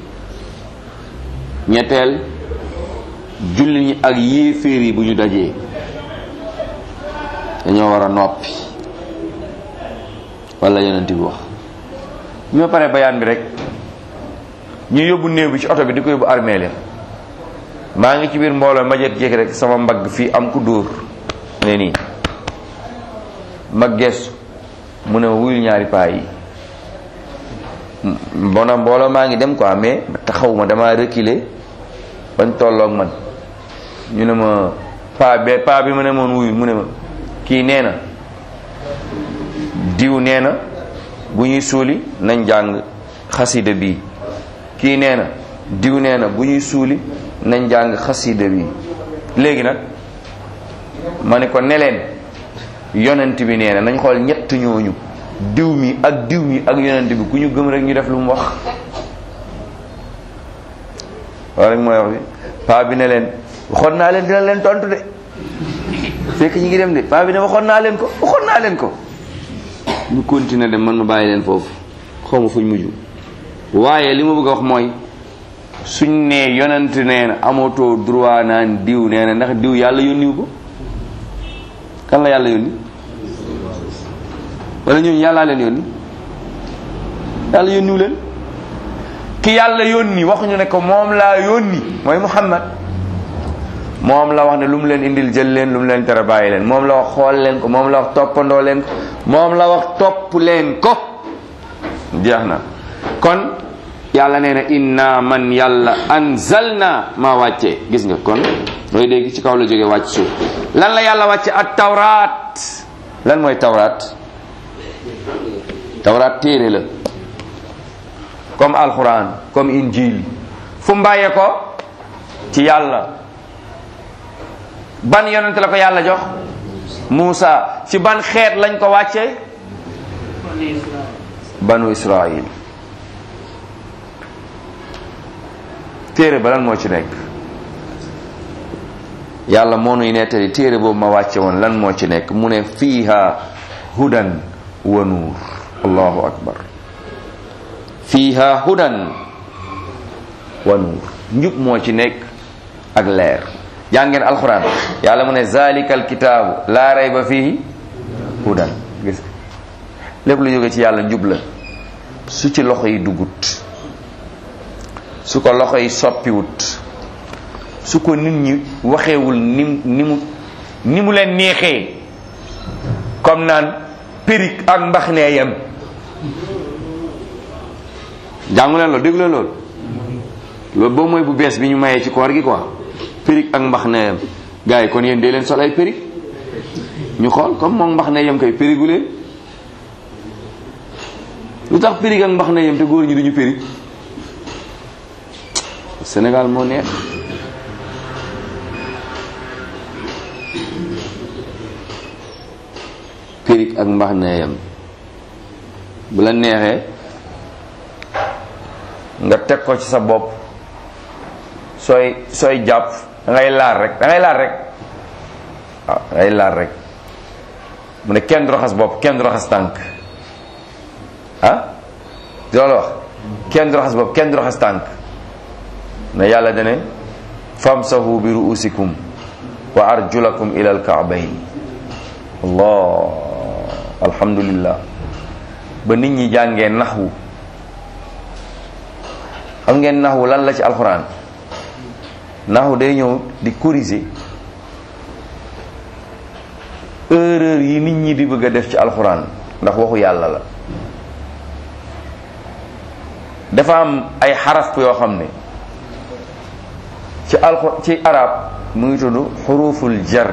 ñetteel julli ñi ak yéeféer yi bu ñu dajee dañoo war a noppi wala yonent bi wax bi ma paree bayaan bi rek ñu yóbbu néew bi ci oto bi di ko yóbbu armée leen maa ngi ci biir mbooloo ma jet jékki rek sama mbagg fii am ku dóor ne nii ma gestu mu ne ma wuyul ñaari paa yi mbona mbooloo maa ngi dem quoi mais taxawuma dama reculer bañ tolloog man ñu ne ma paa be paa bi ma ne moon wuyul mu ne ma kii nee na diw nee na bu ñuy suuli nañ jàng xasida bii kii nee na diw nee na bu ñuy suuli nañ jàng xasida bii léegi nag ma ne ko ne leen yonent bi nee na nañ xool ñett ñooñu diw mi ak diw mi ak yonent bi ku ñu gëm rek ñu def lu mu wax waaw rek mooy wax bi paa bi ne leen waxoon naa leen dina leen tontu de fekk ñi ngi dem de paa bi ne waxoon naa leen ko waxoon naa leen ko ñu continuer dem man ma bàyyi leen foofu xaw ma fuñ mujj waaye li ma bëgg a wax mooy suñ nee yonent nee na amatoo droit naan diw nee na ndax diw yàlla yónniwu ko kan la yàlla yónni wala ñooñu yàllaa leen yónni yàlla yónniwu leen ki yàlla yónni waxuñu ne ko moom laa yónni mooy Muhammad moom la wax ne lu mu leen indil jël leen lu mu leen tere bàyyi leen moom la wax xool leen ko moom la wax toppandoo leen ko moom la wax topp leen ko jeex na kon yàlla nee na inna man yàlla anzalna maa wàccee gis nga kon looy dégg ci kaw la jógee wàcc suuf lan la yàlla wàcce at tawraat lan mooy tawraat tawraat téere la comme alquran comme injil fu mbàyyee ko ci yàlla ban yonent la ko yàlla jox Muusa ci ban xeet lañ ko wàcce banu Israil téere ba lan moo ci nekk yàlla moo nuy nettali téere boobu ma wàcce woon lan moo ci nekk mu ne fiiha hudan wa nuur allahu akbar fiiha hudan wa nuur njub moo ci nekk ak leer jàngeen alquran yàlla mu ne zalikal kitaabu laa rayba fihi hudan gis lépp lu jóge ci yàlla njub la su ci loxo yi dugut su ko loxo yi soppiwut su ko nit ñi waxeewul ni ni mu ni mu leen neexee comme naan périk ak mbax nee yem jàngu leen loolu déglu leen loolu loolu boobu mooy bu bees bi ñu mayee ci koor gi quoi périk ak mbax nee yem gars yi kon yéen dee leen sol ay périk ñu xool comme moom mbax nee yem kay périgu leen lu tax périg ak mbax na yem te góor ñi duñu périg Sénégal moo neex périg ak mbax na yem bu la neexee nga teg ko ci sa bopp sooy sooy jàpp da ngay laal rek da ngay laal rek waaw da ngay laal rek mu ne kenn du raxas bopp kenn du raxas tànk ah loolu wax kenn du raxas bopp kenn du raxas tànk ne yàlla dane famsahu bi ruusikum wa arjulakum ila alkaabayn allah alhamdulillah ba nit ñi jàngee naxwu xam ngeen naxwu lan la ci alxuraan naxwu day ñëw di corriger erreur yi nit ñi di bëgg a def ci alxuraan ndax waxu yàlla la dafa am ay xaraf yoo xam ne ci alxu ci arab mu ngi tudd xuruful jar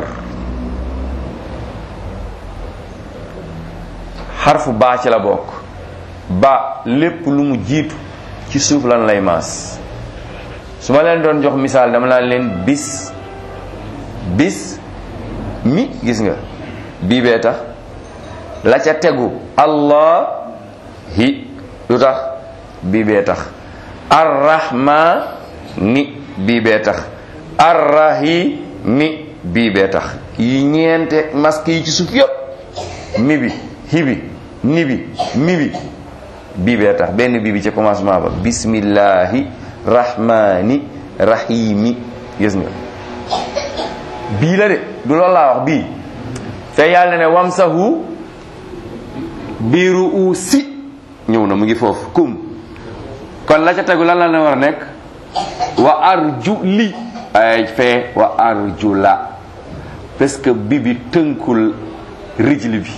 xarfu baa ci la bokk ba lépp lu mu jiitu ci suuf lan lay maas su ma leen doon jox misaal dama naan leen bis bis mi gis nga bii bee tax la ca tegu allah hi lu tax bii bee tax arrahma ni bii bee tax arrahimi bii bee tax yi ñeente masque yi ci suuf yëpp mi bi hi bi ni bi mi bi bii bee tax benn bii bi ci commencement ba bismillahi rahmani rahimi gis nga bii la de du loolu laa wax bii te yàlla ne wamsahu biiru u si ñëw na mu ngi foofu kum kon la ca tegu lan la ne war a nekk wa arju li ay fee wa arju la parce que bi bi tënkul rijli bi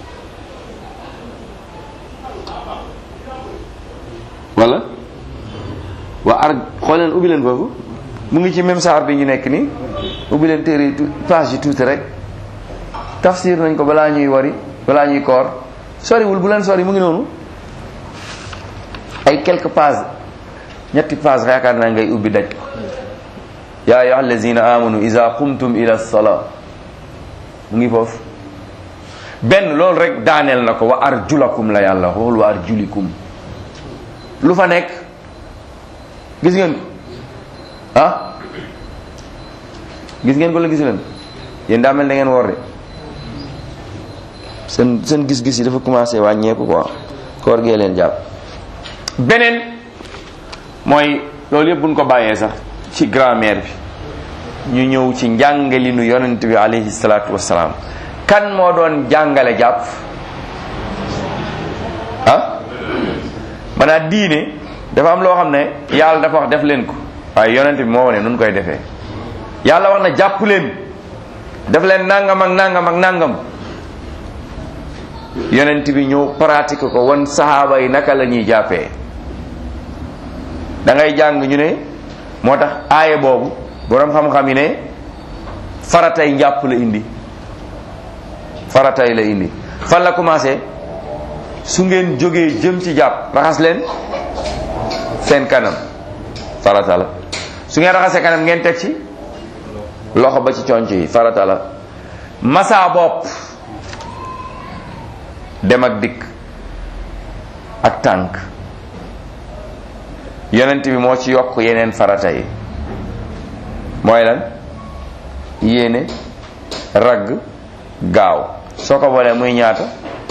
wala wa ar xool leen ubbi leen foofu mu ngi ci même saar bi ñu nekk nii ubbi leen téere yi page yi tuuti rek tafsir nañ ko balaa ñuy wari balaa ñuy koor soriwul bu leen sori mu ngi noonu ay quelques pages ñetti pages yaakaar naa ngay ubbi daj ko yaa ayyuha allazina amanu iza qumtum ila salaa mu ngi foofu benn loolu rek daaneel na ko wa arjulakum la yàlla waxul wa arjulikum lu fa nekk gis ngeen ah gis ngeen ko la gis leen yéen daa mel da ngeen woor de seen seen gis-gis yi dafa commencé wàññeeku quoi koor gee leen jàpp beneen mooy loolu yëpp buñ ko bàyyee sax ci grammaire bi ñu ñëw ci njàngalinu yonent bi alayhi salaatu wassalaam kan moo doon jàngale jàpp ah maanaam diine dafa am loo xam ne yàlla dafa wax def leen ko waaye yonent bi moo wane nun koy defee yàlla wax na jàpp leen def leen nangam ak nangam ak nangam yonent bi ñëw pratique ko wan saxaaba yi naka la ñuy jàppee da ngay jàng ñu ne moo tax aaye boobu boroom xam-xam yi ne faratay njàpp la indi faratay la indi fan la commencé su ngeen jógee jëm ci jàpp raxas leen seen kanam farata la su ngeen raxasee kanam ngeen teg ci loxo ba ci conc yi farata la masa bopp dem ak dikk ak tànk yonent bi moo ci yokk yeneen farata yi mooy lan yéene ragg gaaw soo ko boolee muy ñaata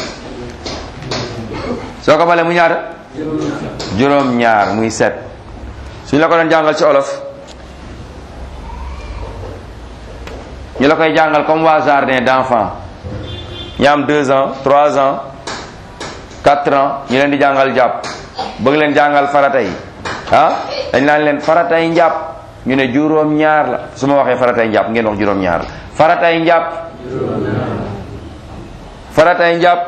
soo ko boolee muy ñaata juróom ñaar muy set suñ la ko doon jàngal ci olof ñu la koy jàngal comme waa jardin d'enfants ñi am deux ans trois ans quatre ans ñu leen di jàngal jàpp bëgg leen jàngal farata yi ah dañ naan leen faratay njàpp ñu ne juróom ñaar la su ma waxee faratay njàpp ngeen wax juróom ñaar la faratay njàpp faratay njàpp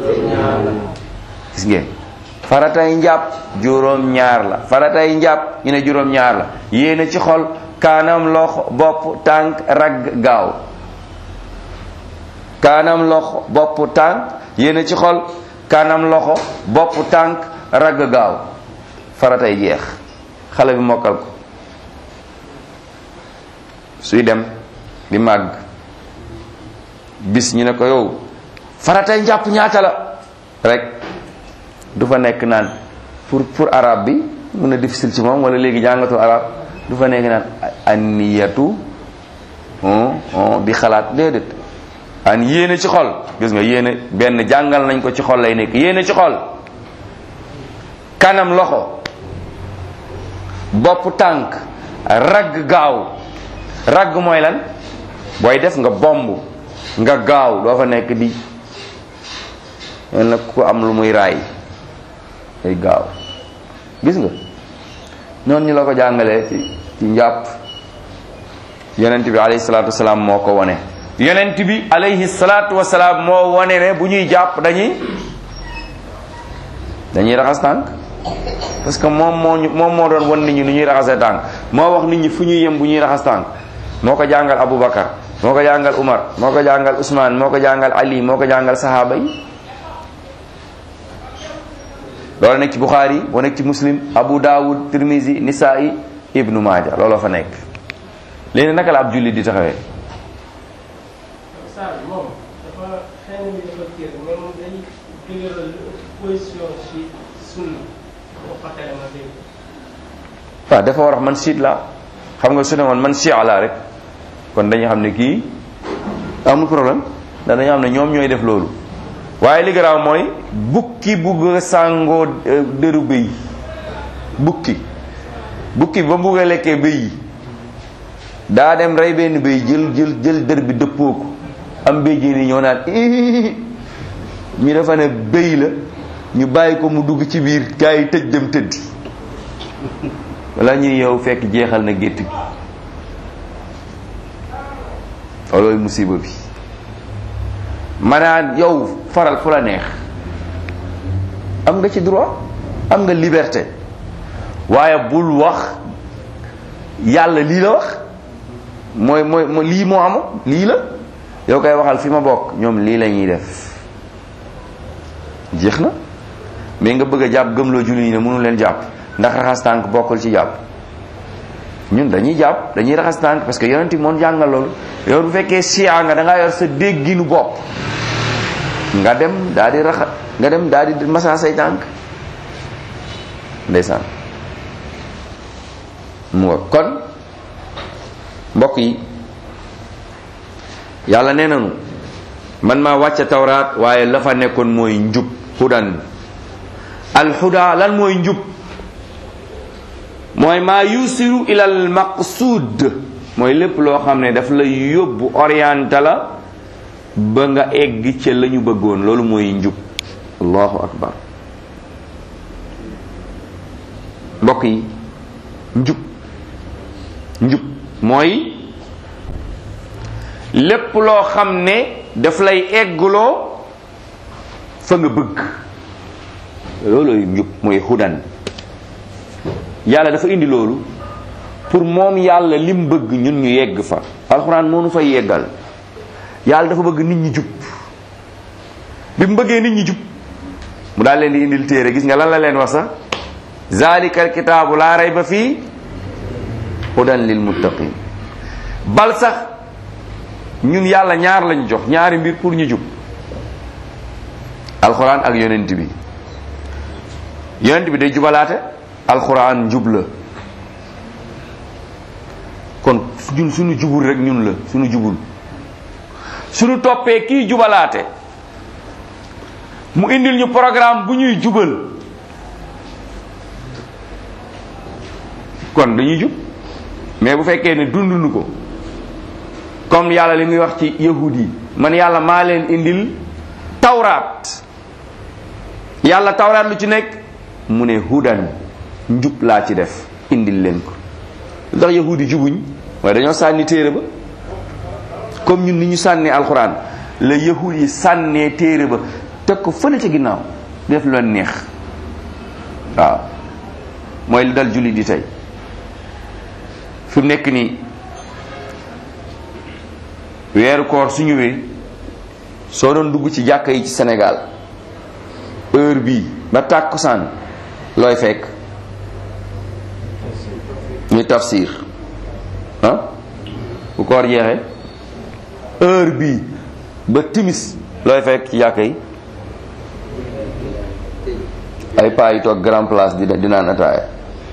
gis ngeen faratay njàpp juróom ñaar la faratay njàpp ñu ne juróom ñaar la yéene ci xol kaanam loxo bopp tànk ragg gaaw kaanam loxo bopp tànk yéene ci xol kaanam loxo bopp tànk ragg gaaw faratay jeex xale bi mokkal ko suy dem di màgg bis ñu ne ko yow faratay njàpp ñaata la rek du fa nekk naan pour pour arabe bi mun a difficile ci moom wala léegi jàngatu arabe du fa nekk naan anniyatu di xalaat déedéet an yéene ci xol gis nga yéene benn jàngal nañ ko ci xol lay nekk yéene ci xol kanam loxo bopp tànk ragg gaaw ragg mooy lan booy def nga bomb nga gaaw doo fa nekk di len nag ku am lu muy raay day gaaw gis nga noonu ñu la ko jàngalee ci ci njàpp yonent bi alayhi salaatu wasalaam moo ko wone yonent bi alayhi salaatu wasalaam moo wone ne bu ñuy jàpp dañuy dañuy raxas tànk parce que moom moo ñu moom moo doon wan nit ñi nu ñuy raxasee tànk moo wax nit ñi fu ñuy yem bu ñuy raxas tànk moo ko jàngal Aboubacar moo ko jàngal Umar moo ko jàngal Ousmane moo ko jàngal Ali moo ko jàngal sahaaba yi loolu nekk ci Bukhari boo nekk ci Muslim Abu Dawud Tirmizi Nisaa'i Ibnu Maaja looloo fa nekk léegi naka la ab jullit di taxawee saa bi moom dafa xëy na ni dafa kii mais moom day dëgëral position ci sunna boo ko tere ma dégg waaw dafa war a wax man siit la xam nga su ne woon man chia la rek kon dañu xam ne kii amul problème ndax dañu xam ne ñoom ñooy def loolu waaye li garaaw mooy bukki bugg a sàngoo dëru bëy bukki bukki ba bugg a lekkee bëy yi daa dem rey benn bëy jël jël jël dër bi dëppoo ko am bëy ji ni ñoo naan ñu dafa ne bëy la ñu bàyyi ko mu dugg ci biir gaa yi tëj dem tëddi wala ñuy yow fekk jeexal na gétt gi loolooy musiba bi maanaam yow faral fu la neex am nga ci droit am nga liberté waaye bul wax yàlla lii la wax mooy mooy mooy lii moo am lii la yow koy waxal fi ma bokk ñoom lii la ñuy def jeex na mais nga bëgg a jàpp gëmloo julli ñi ne mënu leen jàpp ndax raxas tànk bokkul ci jàpp ñun dañuy jàpp dañuy raxas tànk parce que yonent bi moom jàngal loolu yow bu fekkee siyaa nga da ngaa yor sa dégginu bopp nga dem daal di raxa nga dem daal di masa say tànk ndeysaan mu nga kon mbokk yi yàlla nee nañu man maa wàcce tawraat waaye la fa nekkoon mooy njub hudan alhuda lan mooy njub mooy maa yusiru ilal maqsuud mooy lépp loo xam ne daf la yóbbu orienté la ba nga egg ca la ñu bëggoon loolu mooy njub allahu akbar mbokk yi njub njub mooy lépp loo xam ne daf lay eggloo fa nga bëgg loolooy njub mooy hudan yàlla dafa indi loolu pour moom yàlla lim bëgg ñun ñu yegg fa alxuraan moo nu fay yeggal yàlla dafa bëgg nit ñi jub bi mu bëggee nit ñi jub mu daal leen di indil téere gis nga lan la leen wax sax zalika alkitaabu laa rayba fii hudan lil muttaqin bal sax ñun yàlla ñaar lañu jox ñaari mbir pour ñu jub alxuraan ak yonent bi yonent bi day jubalaate alxuraan njub la kon ñun suñu jubul rek ñun la suñu jubul suñu toppee kii jubalaate mu indil ñu programme bu ñuy jubal kon dañuy jub mais bu fekkee ne dunduñu ko comme yàlla li muy wax ci yahud yi man yàlla maa leen indil tawraat yàlla tawraat lu ci nekk mu ne hudan njub laa ci def indil leen ko lu tax yahud yi jubuñ waaye dañoo sànni téere ba comme ñun ni ñu sànnee alxuraan la yahud yi sànnee téere ba teg ko fële ca ginnaaw def lu leen neex waaw mooy li dal julli di tey fi mu nekk nii weeru koor su ñëwee soo doon dugg ci jàkka yi ci Sénégal heure bii ba tàkkusaan looy fekk ñu tafsir ah bu koor jeexee heure bii ba timis looy fekk ci jàkka yi ay paa yi toog grand place di di naan ataaya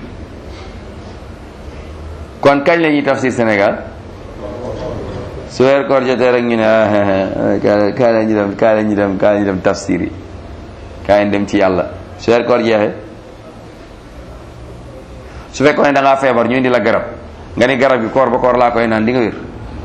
kon kañ la ñuy tafsir Sénégal su weer koor jotee rek ñu ne ah kaay la ñu dem kaay la ñu dem kaay la ñu dem tafsir yi kaay dem ci yàlla su weer koor jeexee su fekkoon ne da ngaa feebar ñu indi la garab nga ni garab yi koor ba koor laa koy naan di nga wér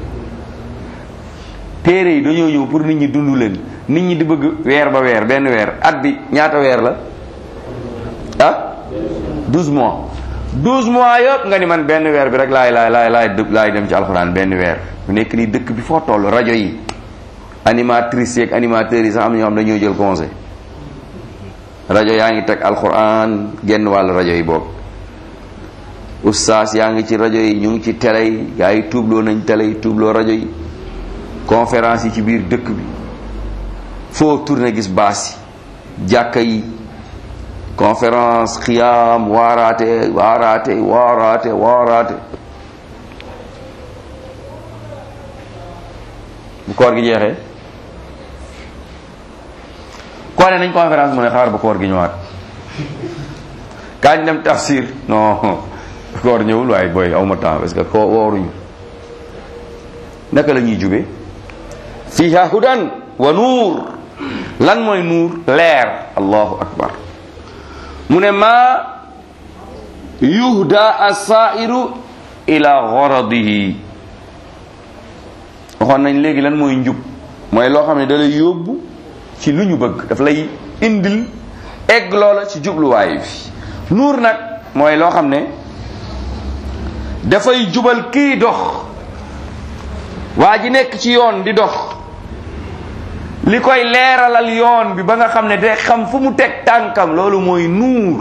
téere yi dañoo ñëw pour nit ñi dund leen nit ñi di bëgg weer ba weer benn weer at bi ñaata weer la ah 12 mois 12 mois yëpp nga ni man benn weer bi rek laay laay laay laay laay dem ci alxuraan benn weer bu nekk nii dëkk bi foo toll rajo yi animatrices yeeg animateurs yi sax am na ñoo xam dañoo jël conseil rajo yaa ngi teg alxuraan genn wàllu rajo yi boobu ustaas yaa ngi ci rajo yi ñu ngi ci télé yi gaa yi tuubloo nañ télé yi tuubloo rajo yi conférence yi ci biir dëkk bi foo tourné gis baas yi jàkka yi conférence xiyaam waaraate waaraate waaraate waaraate bu koor gi jeexee koo ne nañ conférence mu ne xaar ba koor gi ñëwaat kañ dem tafsir non koor ñëwul waaye booy awma temps parce que ko wooruñu naka la ñuy jube fiha hudan wa nuur lan mooy nuur leer allahu akbar mu ne ma yuhda asairu ila goradihi waxoon nañ léegi lan mooy njub mooy loo xam ne da lay yóbbu ci lu ñu bëgg daf lay indil egg loola ci jubluwaay bi nuur nag mooy loo xam ne dafay jubal kii dox waa ji nekk ci yoon di dox li koy leeralal yoon bi ba nga xam ne day xam fu mu teg tànkam loolu mooy nuur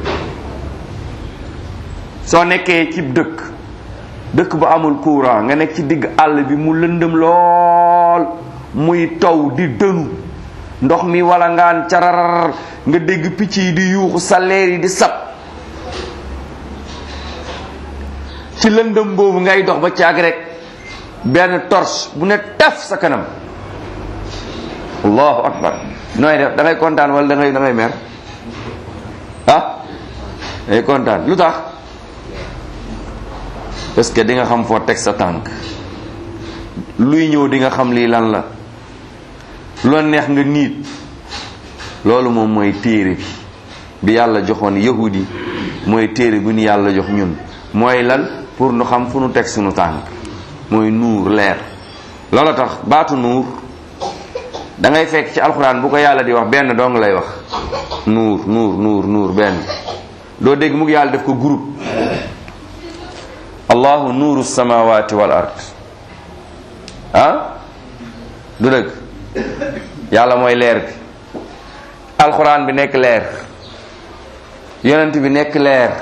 soo nekkee ci dëkk dëkk bu amul courant nga nekk ci digg àll bi mu lëndëm lool muy taw di dënu ndox mi wala ngaan cararar nga dégg picc yi di yuuxu saleer yi di sab ci lëndëm boobu ngay dox ba caag rek benn torche bu ne taf sa kanam allahu akbar nooy def da ngay kontaan wala da ngay da ngay mer ah day kontaan lu tax parce que di nga xam foo teg sa tànk luy ñëw di nga xam lii lan la lu la neex nga niit loolu moom mooy téere bi bi yàlla joxoon yahudi mooy téere bu ñu yàlla jox ñun mooy lan pour nu xam fu nu teg sunu tànk mooy nuur leer loola tax baatu nuur da ngay fekk ci alxuraan bu ko yàlla di wax benn dong lay wax nuur nuur nuur nuur benn doo dégg mu ngi yàlla def ko groupe allahu nuuru samawati wal ard ah du dëgg yàlla mooy leer bi alxuraan bi nekk leer yonent bi nekk leer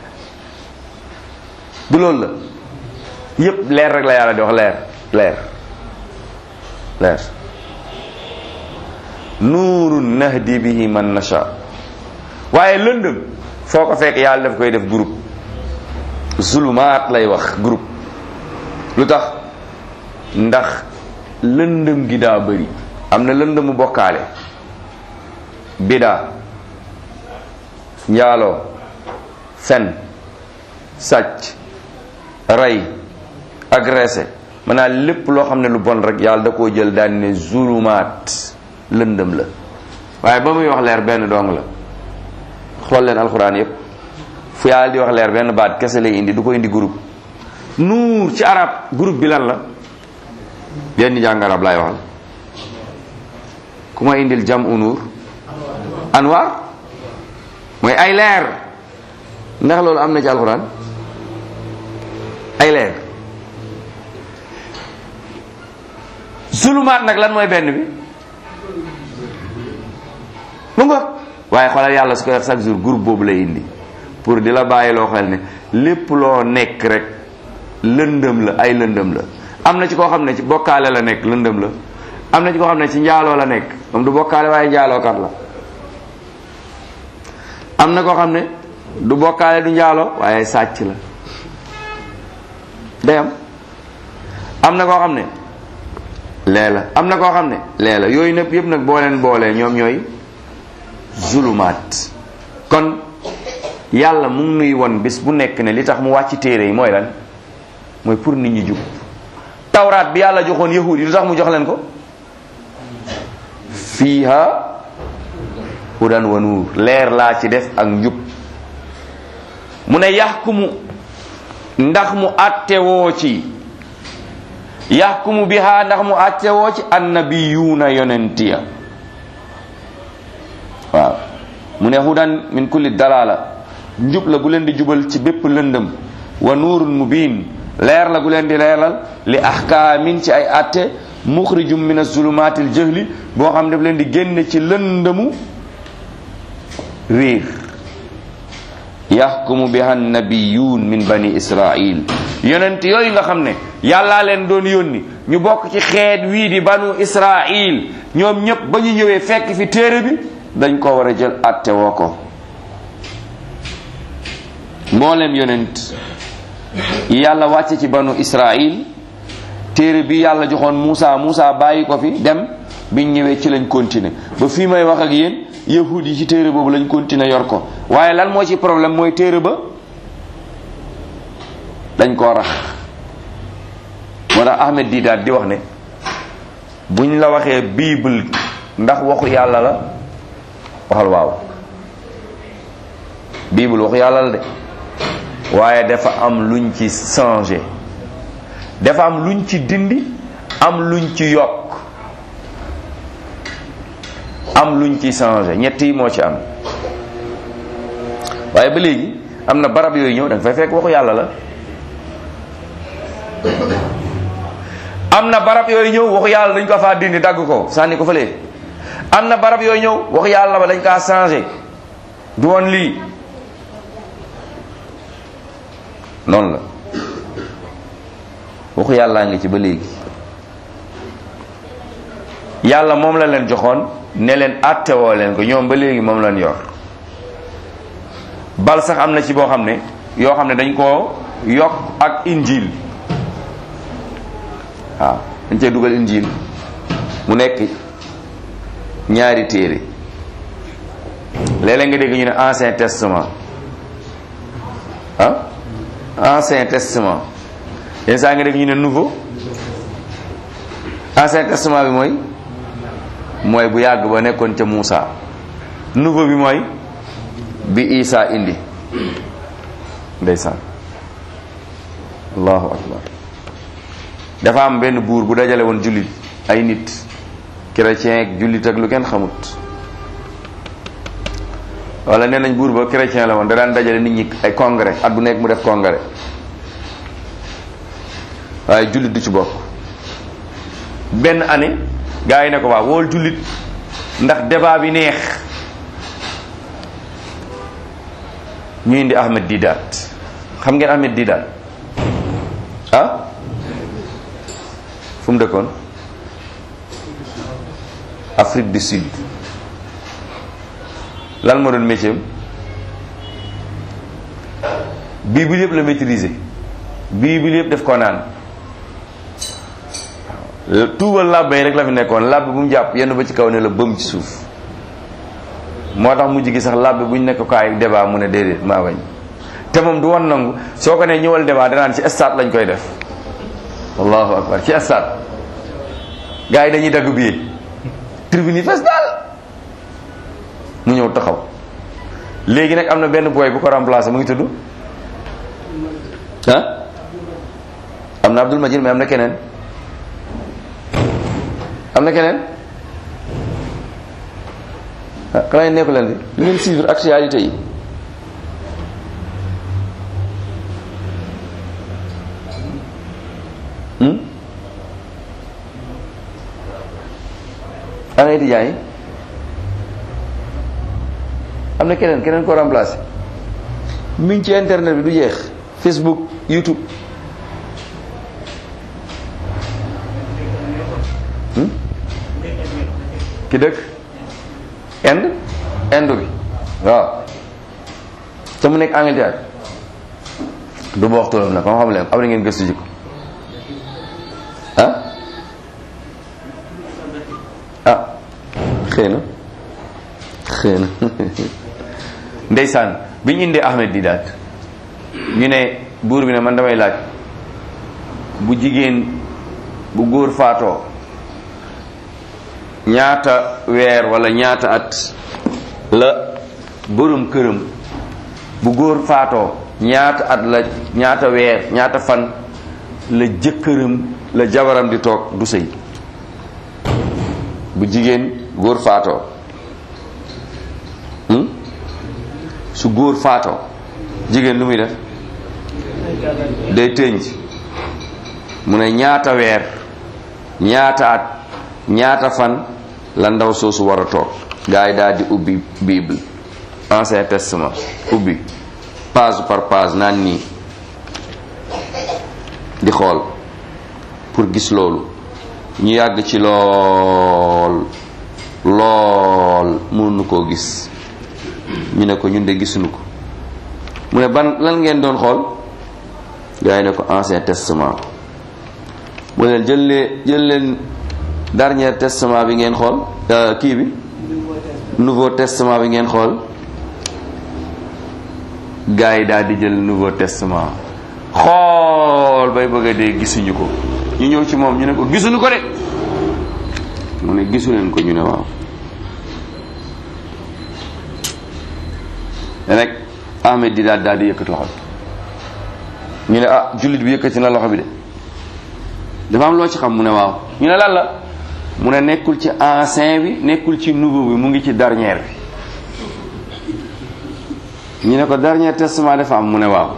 du loolu la yépp leer rek la yàlla di wax leer leer leer nuurun nahdi bihi man nasha waaye lëndëm foo ko fekk yàlla daf koy def groupe zulumaat lay wax groupe lu tax ndax lëndëm gi daa bëri am na lëndëmu bokkaale bidaa njaaloo fen sàcc rey agressé maanaam lépp loo xam ne lu bon rek yàlla da koo jël daal ne zulumaat lëndëm la waaye ba muy wax leer benn dong la xool leen alxuraan yépp fu yàlla di wax leer benn baat kese lay indi du ko indi groupe nuur ci arab groupe bi lan la benn jàng arab laay waxal ku ma indil jam unuur anwaar mooy ay leer ndax loolu am na ci alxuraan ay leer zulumaat nag lan mooy benn bi mu nga waaye xoolal yàlla su koy wax chaque jour groupe boobu lay indi pour di la bàyyi loo xel ne lépp loo nekk rek lëndëm la ay lëndëm la am na ci koo xam ne ci bokkaale la nekk lëndëm la am na ci koo xam ne ci njaaloo la nekk moom du bokkaale waaye njaalookat la am na koo xam ne du bokkaale du njaaloo waaye sàcc la day am am na koo xam ne lee la am na koo xam ne lee la yooyu nëpp yëpp nag boo leen boolee ñoom ñooy zulumaat kon yàlla mu ngi nuy won bis bu nekk ne li tax mu wàcc téere yi mooy lan mooy pour nit ñi jub tawraat bi yàlla joxoon yahud yi lu tax mu jox leen ko fiiha hudan wa nuur leer laa ci def ak njub mu ne yaxkumu ndax mu attewoo ci yaxkumu biha ndax mu attewoo ci annabiyuuna yonentiya waaw mu ne hudan min kulli dalala njub la gu leen di jubal ci bépp lëndëm wa nuurun mubin leer la gu leen di leeral li ahkaamin ci ay atte muxrijum min azulumaatil jëhli boo xam daf leen di génne ci lëndëmu réer yaxkumu biha nabiyuun min bani israil yonent yooyu nga xam ne yàllaa leen doon yónni ñu bokk ci xeet wii di banu israil ñoom ñëpp ba ñu ñëwee fekk fi téere bi dañ ko war a jël atte woo ko mboolem yonent yàlla wàcce ci banu israil téere bi yàlla joxoon Muusa Muusa bàyyi ko fi dem biñ ñëwee ci lañ continuer ba fii may wax ak yéen yahud yi ci téere boobu lañ continuer yor ko waaye lan moo ci problème mooy téere ba dañ koo rax moo tax Ahmed Didat di wax ne buñ la waxee bible ndax waxu yàlla la waxal waaw bible waxu yàlla la de waaye dafa am luñ ci changé dafa am luñ ci dindi am luñ ci yokk am luñ ci changé ñett yi moo ci am waaye ba léegi am na barab yooyu ñëw da nga fay fekk waxu yàlla la am na barab yooyu ñëw waxu yàlla dañ ko faa dindi dagg ko sànni ko fële am na barab yooyu ñëw waxu yàlla ba dañ kaa changé du woon lii noonu la waxu yàllaa ngi ci ba léegi yàlla moom la leen joxoon ne leen àttewoo leen ko ñoom ba léegi moom lañ yor bal sax am na ci boo xam ne yoo xam ne dañ koo yokk ak injil waaw dañ cee dugal injil mu nekk ñaari téere léeg-léeg nga dégg ñu ne ancien testament ah ancien testament yenn saa nga dégg ñu ne nouveau ancien testament bi mooy mooy bu yàgg ba nekkoon ca Muusa nouveau bi mooy bi Isa indi ndeysaan allahu akbar dafa am benn buur bu dajale woon jullit ay nit chrétien ak jullit ak lu kenn xamut wala nee nañ buur ba chrétien la woon da daan dajale nit ñi ay congrès at bu nekk mu def congrès waaye jullit du ci bokk benn année gars yi ne ko waaw wool jullit ndax débat bi neex ñu indi Ahmed Didat xam ngeen Ahmed Didat ah fu mu dëkkoon Afrique du Sud lan moo doon métier am bible yëpp la maîtriser bible yëpp def ko naan tuubal làbbe yi rek la fi nekkoon làbbe bu mu jàpp yenn ba ci kaw ne la bëm ci suuf moo tax mujj gi sax làbbe bu ñu nekk kaay débat mu ne déedéet maa bañ te moom du woon nangu soo ko ne ñëwal débat danaan ci stade lañ koy def allahu akbar ci stade gars yi dañuy dagg billet tribune yi fees daal mu ñëw taxaw léegi nag am na benn boy bu ko remplacé mu ngi tudd ah am na Abdul Majid mais am na keneen am na keneen ah xanaa nekku leen fi du ngeen suivre actualité yi hmm ana étudiants yi am na keneen keneen ko remplacé mi ngi ci internet bi du jeex Facebook YouTube hmm? ki dëkk Inde Inde bi waaw te mu nekk Angleterre du ma wax turam nag xam xam leen am na ngeen gëstu jikko ah ah xëy na xëy na ndeysaan bi ñu indee Ahmed Didat ñu ne buur bi ne man damay laaj bu jigéen bu góor faatoo ñaata weer wala ñaata at la borom këram bu góor faatoo ñaata at la ñaata weer ñaata fan la jëkkëram la jabaram di toog du sëy bu jigéen góor faatoo hmm? su góor faatoo jigéen lu muy def day tënj mu ne ñaata weer ñaata at ñaata fan la ndaw soosu war a toog gars yi daal di ubbi bible ancien testament ubbi page par page naan nii di xool pour gis loolu ñu yàgg ci lool lool mënuñu koo gis ñu ne ko ñun de gisuñu ko mu ne ban lan ngeen doon xool gars yi ne ko ancien testament mu leen jël leen jël leen dernier testament bi ngeen xool kii bi nouveau testament bi ngeen xool gars yi daal di jël nouveau testament xool bay bëgg a dee gisuñu ko ñu ñëw ci moom ñu ne ko gisuñu ko de mu ne gisu leen ko ñu ne waaw te nag Ahmed di daal daal di yëkkati loxo bi ñu ne ah jullit bi yëkkati na loxo bi de dafa am loo ci xam mu ne waaw ñu ne lan la mu ne nekkul ci ancien bi nekkul ci nouveau bi mu ngi ci dernier bi ñu ne ko dernier testament dafa am mu ne waaw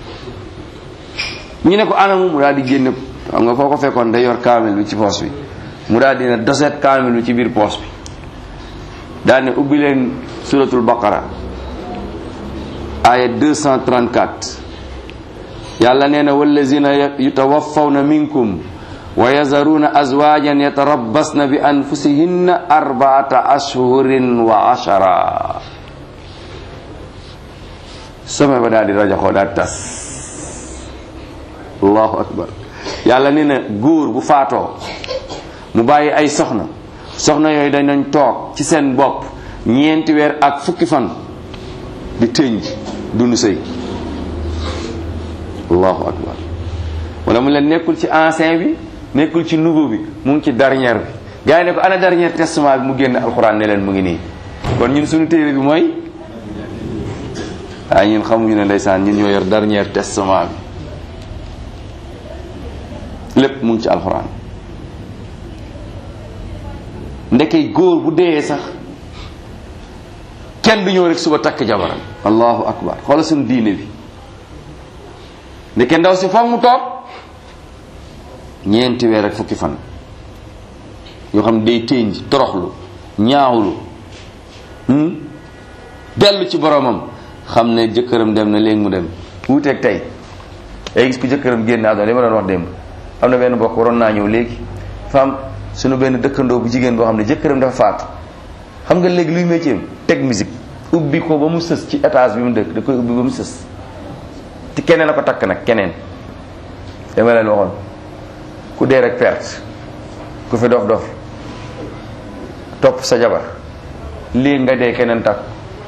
ñu ne ko anamu mu daal di génne xam nga foo ko fekkoon day yor kaamil bi ci poos bi mu daal di ne doset kaamil bi ci biir poos bi daal ne ubbi leen suratul baqara aya 234 yàlla nee na wallazina yutawaffawna minkum wa yazaruna azwajan yatarabbasna bi anfusihinna arbaata ashhurin wa ashara sama ba daal di rajaxoo daal tas allahu akbar yàlla nee na góor bu faatoo mu bàyyi ay soxna soxna yooyu dañ toog ci seen bopp ñeenti weer ak fukki fan di tënj dunu sëy allahu akbar wala mu leen nekkul ci ancien bi nekkul ci nouveau bi mu ngi ci dernier bi gars yi ne ko ana dernier testament bi mu génn alxuraan ne leen mu ngi nii kon ñun suñu téere bi mooy waaye ñun xamuñu ne ndeysaan ñun ñoo yor dernier testament bi lépp mu ngi ci alxuraan ndeke góor bu dee sax kenn du ñëw rek suba takk jabaram allahu akbar xoola suñu diine bi ndeke ndaw si foog mu toog ñeenti weer ak fukki fan yoo xam ne day ténj toroxlu ñaawlu dellu ci boromam xam ne jëkkëram dem na léegi mu dem wuuteeg tey day gis ku jëkkëram génn àdduna li ma doon wax démb am na benn bokk waroon naa ñëw léegi femme suñu benn dëkkandoo bu jigéen boo xam ne jëkkëram dafa faatu xam nga léegi luy métier teg musique ubbi ko ba mu sës ci étage bi mu dëkk da koy ubbi ba mu sës te keneen a ko takk nag keneen dama leen waxoon ku dee rek perte ku fi dof dof topp sa jabar lii nga dee keneen takk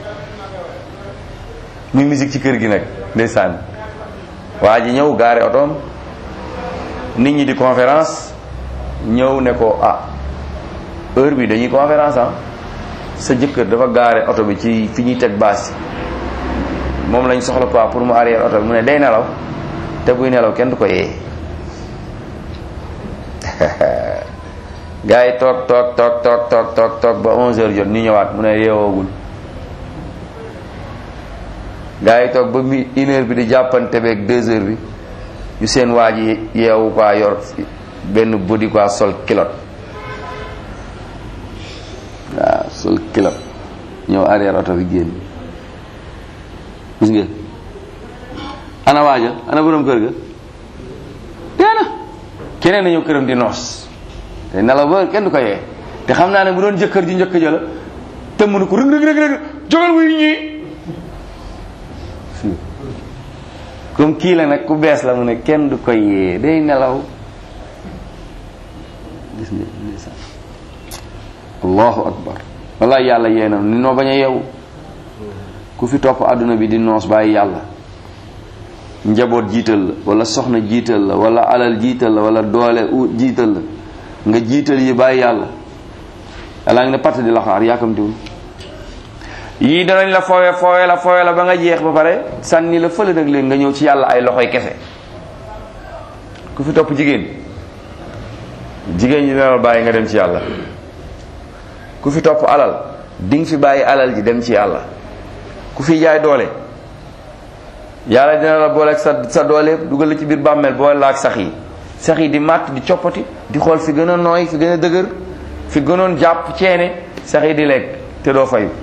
muy musique ci kër gi nag ndeysaan waa ji ñëw gaare otoom nit ñi di conférence ñëw ne ko ah heure bi dañuy conférence ah sa jëkkër dafa gaare oto bi ci fi ñuy teg baas yi moom lañ soxla quoi pour mu arrière oto bi mu ne day nelaw te buy nelaw kenn du ko yee gars yi toog toog toog toog toog toog toog ba 11 heures jot ñu ñëwaat mu ne yeewoogul gars yi toog ba mi une heure bi di jàppante beeg deux heures bi ñu seen waa ji yeewu quoi yor benn body quoi sol kilot waaw sol kilot ñëw arrière oto bi génn gis ngeen ana waaja ana borom kër ga dee na keneen na ñëw këram di noos te nelaw ba kenn du ko yee te xam naa ne bu doon jëkkër ji njëkk ja la te mënu ko rëg rëg rëg rëg jógal wuy ñii comme kii la nag ku bees la mu ne kenn du ko yee day nelaw gis nga ndeysaan allahu akbar wallahi yàlla yee na ni noo bañ a yeewu ku fi topp àdduna bi di noos bàyyi yàlla njaboot jiital la wala soxna jiital la wala alal jiital la wala doole u jiital la nga jiital yi bàyyi yàlla yàlla ngi ne patt di la xaar yaakamtiwul yii danañ la foowe foowe la foowe la ba nga jeex ba pare sànni la fële nag leen nga ñëw ci yàlla ay loxoy kese ku fi topp jigéen jigéen ñi dina la bàyyi nga dem ci yàlla ku fi topp alal di nga fi bàyyi alal ji dem ci yàlla ku fi jaay doole yàlla dina la booleeg sa sa doole dugal la ci biir bàmmeel boole la ak sax yi sax yi di màtt di coppati di xool fi gën a nooy fi gën a dëgër fi gënoon jàpp ceene sax yi di lekk te doo fayu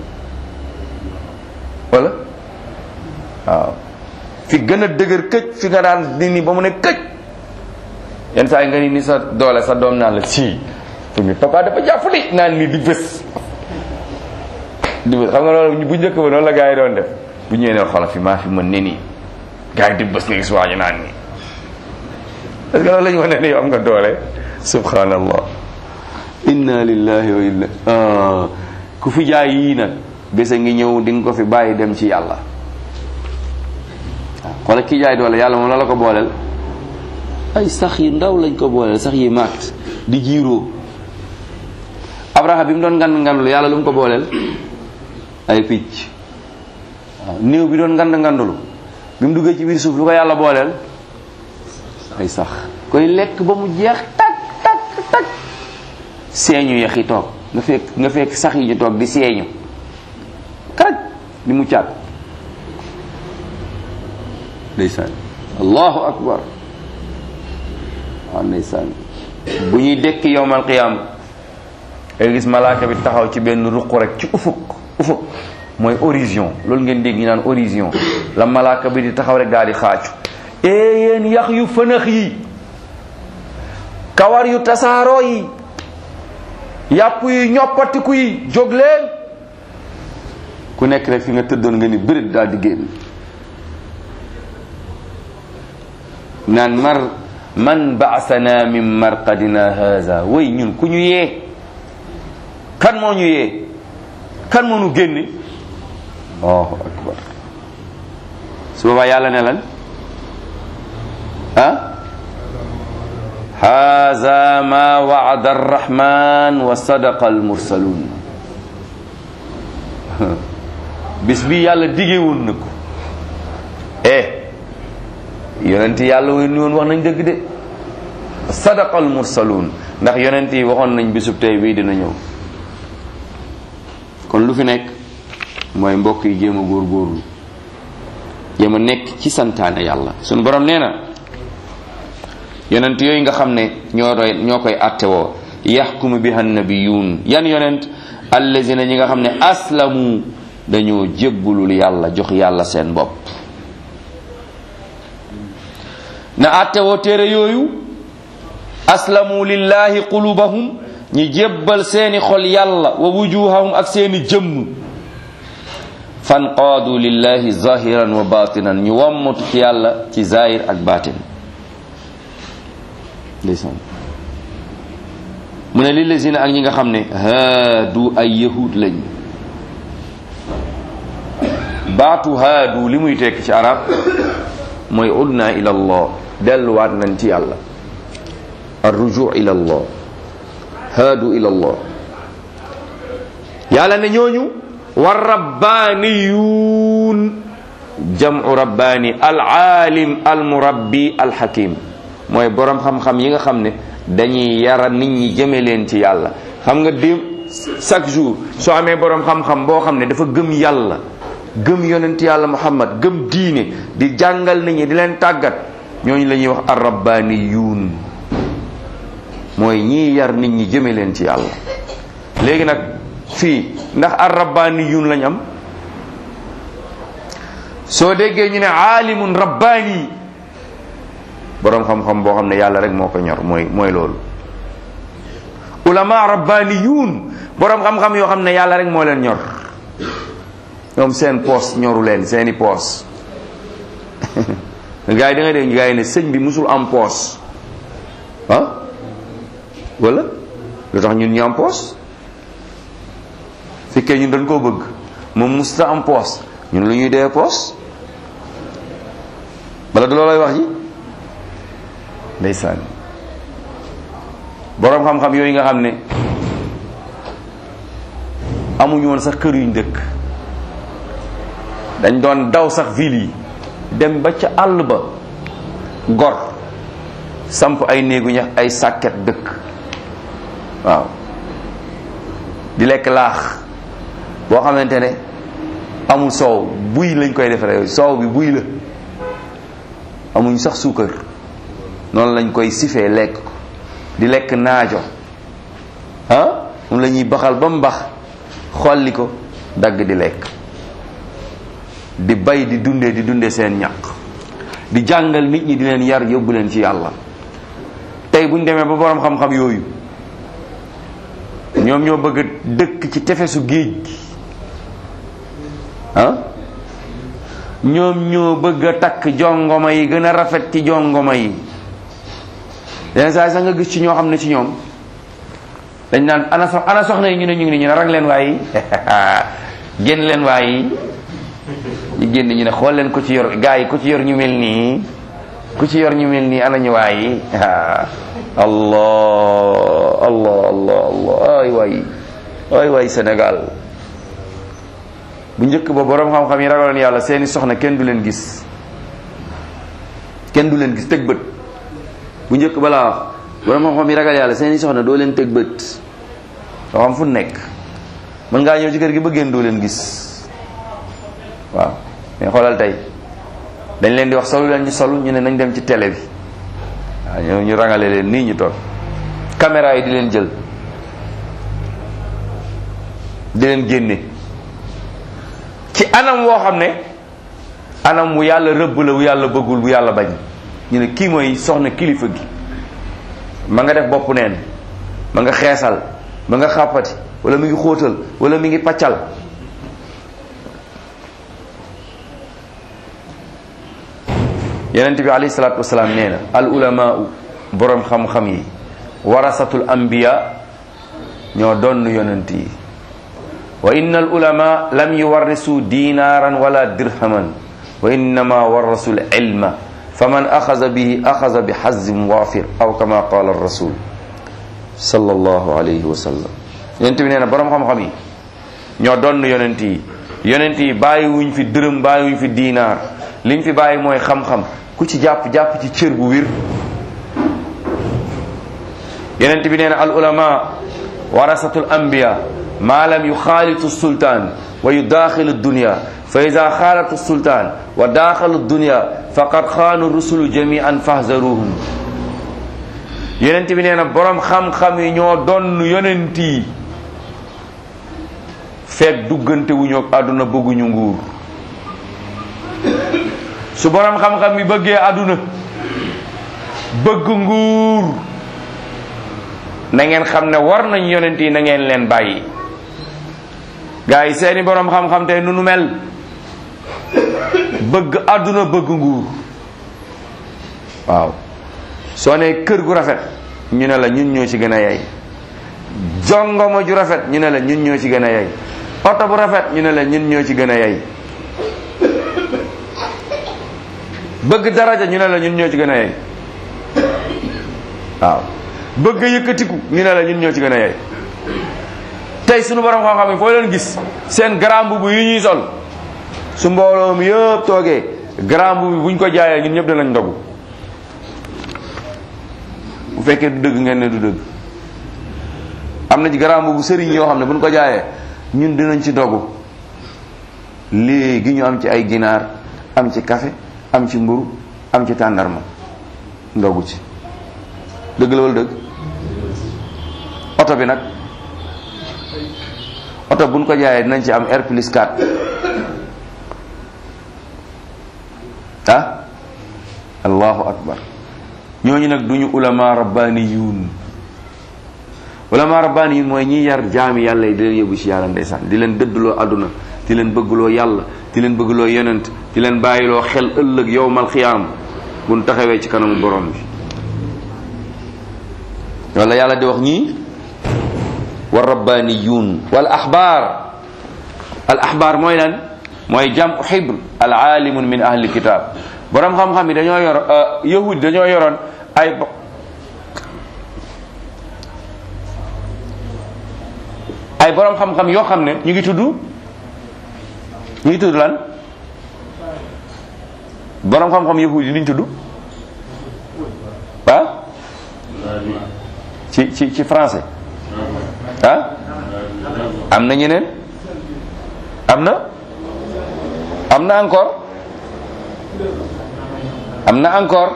wala waaw fi gën a dëgër këj fi nga daan di ni ba mu ne këj yenn saa yi nga ni ni sa doole sa doom naan la si fi mi papa dafa jàpp li naan ni di bés di bés xam nga loolu bu njëkk ba noonu la gars yi doon def bu ñëwee ne xoolal fi maa fi mën ne nii gars yi di bés nga gis waañu naan nii est-ce que loolu la ñu wax ne ni yow am nga doole subhanallah inna lillahi wa inna ku fi jaay yii nag bés a ngi ñëw di nga ko fi bàyyi dem ci yàlla waaw xoolal ki jaay doole yàlla moom la la ko booleel ay sax yi ndaw lañ ko booleel sax yi maat di jiiroo abraha bi mu doon ngand ngandulu yàlla lu mu ko booleel ay picc waaw néew bi doon ngand ngandulu bi mu duggee ci biir suuf lu ko yàlla booleel ay sax koy lekk ba mu jeex tak tak tak seeñu yax yi toog nga fekk nga fekk sax yi ñu toog di seeñu karaj di mu caat ndeysaan allahu akbar waaw ndeysaan bu ñuy dekki yowmal qiyaam nga gis malaaka bi taxaw ci benn ruq rek ci ufuk ufuk mooy horizon loolu ngeen dégg ñu naan horizon la malaaka bi di taxaw rek daal di xaacu ee yéen yax yu fënax yi kawar yu tasaaroo yi yàpp yi ñoppatiku yi jóg leen ku nekk rek fi nga tëddoon nga ni bërit daal di génn naan mar man baasana min marqadina haza way ñun ku ñu yee kan moo ñu yee kan moo ñu génne allahu akbar su boobaa yàlla ne lan ah haza ma waada arrahman wa sadaqa almursalun bis bi yàlla dige woon na ko eh yonent yàlla woon ni woon wax nañ dëgg de sadaqa almursalun ndax yonent yi waxoon nañ bisub tey bii dina ñëw kon lu fi nekk mooy mbokk yi jéem a góorgóorlu jéem a nekk ci santaane yàlla sunu borom nee na yonent yooyu nga xam ne ñoo doy ñoo koy attewoo yaxkumu biha nabiyuun yan yonent allazina ñi nga xam ne aslamu dañoo jébbulul yàlla jox yàlla seen bopp na attewoo téere yooyu aslamu lillahi qulubahum ñi jébbal seeni xol yàlla wa wujuhahum ak seeni jëmm fanqaadu lillahi zahiran wa batinan ñu wammatu ci yàlla ci zahir ak batin ndeysaan mu ne lillazina ak ñi nga xam ne haadu ay yahud lañ baatu haadu li muy tekk ci arab mooy udna ila allah delluwaat nañ ci yàlla arruju ila allah haadu ila allah yàlla ne ñooñu wa rabbaniyuun jam'u rabbani al aalim al murabbi al hakim mooy borom xam-xam yi nga xam ne dañuy yara nit ñi jëme leen ci yàlla xam nga déem chaque jour soo amee boroom xam-xam boo xam ne dafa gëm yàlla gëm yonent yàlla muhammad gëm diine di jàngal nit ñi di leen tàggat ñooñu la ñuy wax arrabbaniyuun mooy ñii yar nit ñi jëme leen ci yàlla léegi nag fii ndax arrabbaniyuun lañ am soo déggee ñu ne aalimun rabbaani boroom xam-xam boo xam ne yàlla rek moo ko ñor mooy mooy loolu ulama rabbaniyuun boroom xam-xam yoo xam ne yàlla rek moo leen ñor ñoom seen poos ñoru leen seeni poos gars yi da nga dégg gars yi ne sëñ bi musul am poos ah wala lu tax ñun ñu am poos fekkee ñun dañ koo bëgg moom musta am poos ñun lu ñuy dee poos wala du loolay wax ji ndeysaan boroom xam-xam yooyu nga xam ne amuñu woon sax kër yuñ dëkk dañ doon daw sax ville yi dem ba ca àll ba gor samp ay néegu ñax ay sàkket dëkk waaw di lekk laax boo xamante ne amul soow buy lañ koy defaree soow bi buy la amuñ sax suukar noonu lañ koy sifee lekk ko di lekk naajo ah moom la ñuy baxal ba mu bax xolli ko dagg di lekk di bay di dundee di dundee seen ñaq di jàngal nit ñi di leen yar yóbbu leen ci yàlla tey bu ñu demee ba boroom xam-xam yooyu ñoom ñoo bëgg a dëkk ci tefesu géej gi ah ñoom ñoo bëgg a takk jongoma yi gën a rafet ci jongoma yi yenn saa sax nga gis ci ñoo xam ne ci ñoom dañ naan ana sox ana soxna yi ñu ne ñu ngi ni ñu ne rang leen waayi génn leen waayi ñu génn ñu ne xool leen ku ci yor gaa yi ku ci yor ñu mel nii ku ci yor ñu mel nii ana ñu waayi allah allah allah allah ay waay ay waay Sénégal bu njëkk ba boroom xam-xam yi ragaloon yàlla seeni soxna kenn du leen gis kenn du leen gis teg bët bu njëkk ba laa wax boroom xam-xam yi ragal yàlla seeni soxna doo leen teg bët doo xam fu nekk mën ngaa ñëw ci kër gi ba génn doo leen gis waaw mais xoolal tey dañ leen di wax solu leen ñu solu ñu ne nañ dem ci télé bi waaw ñoo ñu rangale leen nii ñu toog caméra yi di leen jël di leen génne ci anam woo xam ne anam wu yàlla rëbb la wu yàlla bëggul bu yàlla bañ ñu ne kii mooy soxna kilifa gi ma nga def bopp neen ma nga xeesal ma nga xàppati wala mi ngi xóotal wala mi ngi paccal yonent bi alayhi salaatu wasalaam nee na al ulamaau boroom xam-xam yi warasatul anbiya ñoo donn yonent yi wa inna al ulama lam yuwarrisu dinaran wala dirhaman wa innama warasu l ilma faman axaza bihi axaza bi xazin waafir aw kama qala rasul sallallahu alayhi wa sallam yonent bi nee na boroom xam-xam yi ñoo donn yonent yi yonent yi bàyyi wuñ fi dërëm bàyyi wuñ fi diinaar liñ fi bàyyi mooy xam-xam ku ci jàpp jàpp ci cër bu wir yonent bi nee na al ulama warasatul anbiya ma lam yuxaalitu sultaan wa yudaaxilu dunya fa ida xaalatu sultaan wa daaxalu dunya faqad xaanu rusulu jamian fahzaruhum yonent bi nee na borom xam-xam yi ñoo donn yonent yi fekk duggante wu ñoo àdduna bëgguñu nguur su borom xam-xam bi bëggee àdduna bëgg nguur na ngeen xam ne war nañ yonent yi na ngeen leen bàyyi gaa yi seeni borom xam-xam tey nu nu mel bëgg àdduna bëgg nguur waaw soo ne kër gu rafet ñu ne la ñun ñoo ci gën a yey jongoma ju rafet ñu ne la ñun ñoo ci gën a yey oto bu rafet ñu ne la ñun ñoo ci gën a yey bëgg daraja ñu ne la ñun ñoo ci gën a yey waaw bëgg yëkkatiku ñu ne la ñun ñoo ci gën a yey tey sunu borom xam-xam yi foo leen gis seen grand mbubb yi ñuy sol su mbooloo mi yëpp toogee grand mbubb bi buñ ko jaayee ñun ñëpp danañ ndogu bu fekkee du dëgg ngeen ne du dëgg am na ci garaam bu sëriñ yoo xam ne bu ñu ko jaayee ñun dinañ ci dogu léegi ñu am ci ay ginaar am ci café am ci mburu am ci tàndarma ndogu ci dëgg la wala dëgg oto bi nag oto buñ ko jaayee dinañ ci am R plus 4 ah allahu akbar ñooñu nag duñu ulama rabbaniyun ulama rabbaniyun mooy ñi yar jaami yàlla yi di leen yóbbu ci yàlla ndeysaan di leen dëddloo àdduna di leen bëggloo yàlla di leen bëggloo yonent di leen bàyyiloo xel ëllëg yowmal xiyaam buñ taxawee ci kanamu borom bi wala yàlla di wax ñii wa rabbaniyun wal axbaar al axbaar mooy lan mooy jam xibr al aalimun min ahli kitab borom xam-xam yi dañoo yor yahud dañoo yoroon ay ay borom xam-xam yoo xam ne ñu ngi tudd ñu ngi tudd lan borom xam-xam yahud yi liñ tudd ah ci ci ci français ah am na ñeneen am na am na encore am na encore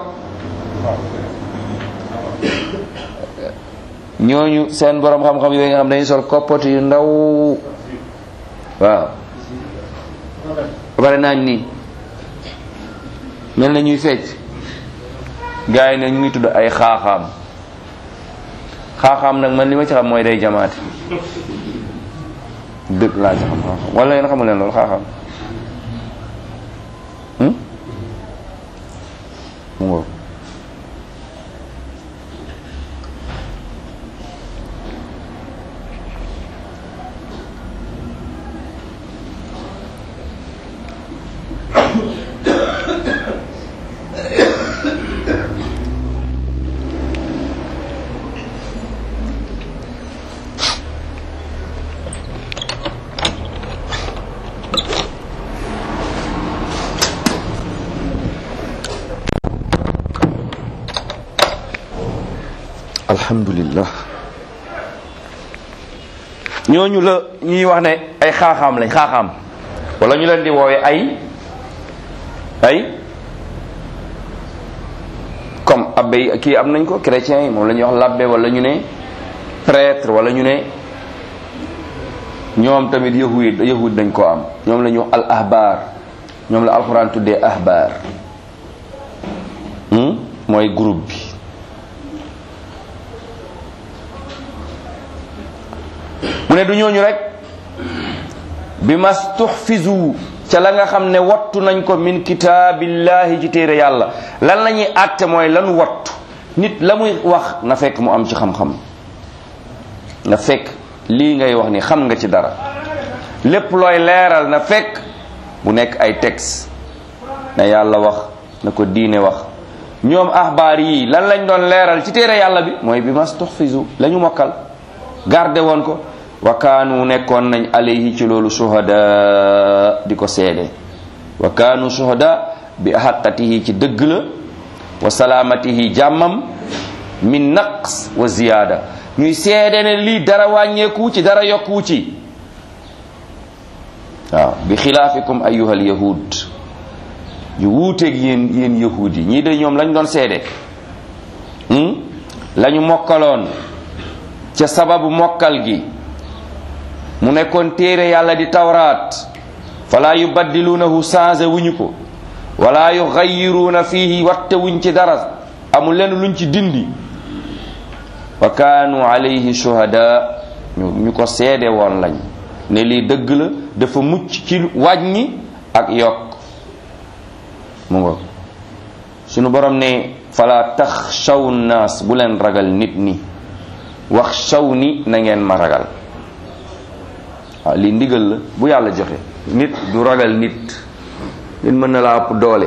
ñooñu seen borom xam-xam yooyu nga xam dañuy sol koppati yu ndaw waaw ba pare naañ nii mel na ñuy fecc gars yi ne ñu ngi tudd ay xaaxaam xaaxaam nag man li ma ci xam mooy day jamaate dëgg laa ci xam xaaxaam wala yéen xamu leen loolu xaaxaam mu ngoog alhamdulillah ñooñu la ñuy wax ne ay xaaxaam lañ xaaxaam wala ñu leen di woowe ay ay comme abbé yi kii am nañ ko chrétiens yi moom la ñuy wax labbe wala ñu ne prêtre wala ñu ne ñoom tamit yahud yahud dañ ko am ñoom la ñuy wax al ahbar ñoom la alxuraan tuddee ahbar mooy groupe bi mu ne du ñooñu rek bi mastuhfizu ca la nga xam ne wattu nañ ko min kitaabillahi ci téere yàlla lan la ñuy àtte mooy lanu wattu nit la muy wax na fekk mu am ci xam-xam na fekk lii ngay wax ni xam nga ci dara lépp looy leeral na fekk mu nekk ay texte na yàlla wax na ko diine wax ñoom axbaar yi lan lañ doon leeral ci téere yàlla bi mooy bi mastuhfizu la ñu mokkal garde woon ko wa kaanu nekkoon nañ alayhi ci loolu shuhada di ko seede wa kaanu shuhada bi ahaqatihi ci dëgg la wa salaamatihi jàmmam min naqs wa ziyaada ñuy seede ne lii dara wàññeeku ci dara yokku ci waaw bi xilaafikum ayyuhal yahud yu wuuteeg yéen yéen yahud yi ñii de ñoom lañ doon seede lañu mokkaloon ca sababu mokkal gi mu nekkoon téere yàlla di tawraat fala yubaddiluunahu changé wuñu ko wala yuxayiruuna fihi watte wuñ ci dara amul leen luñ ci dindi wa kaanu alayhi shuhada ñu ñu ko seede woon lañ ne lii dëgg la dafa mucc ci wàññi ak yokk mu ngo sunu borom ne fala taxshaw naas bu leen ragal nit ñi wax shaw ni na ngeen ma ragal waaw lii ndigal la bu yàlla joxe nit du ragal nit nit mën na laa ëpp doole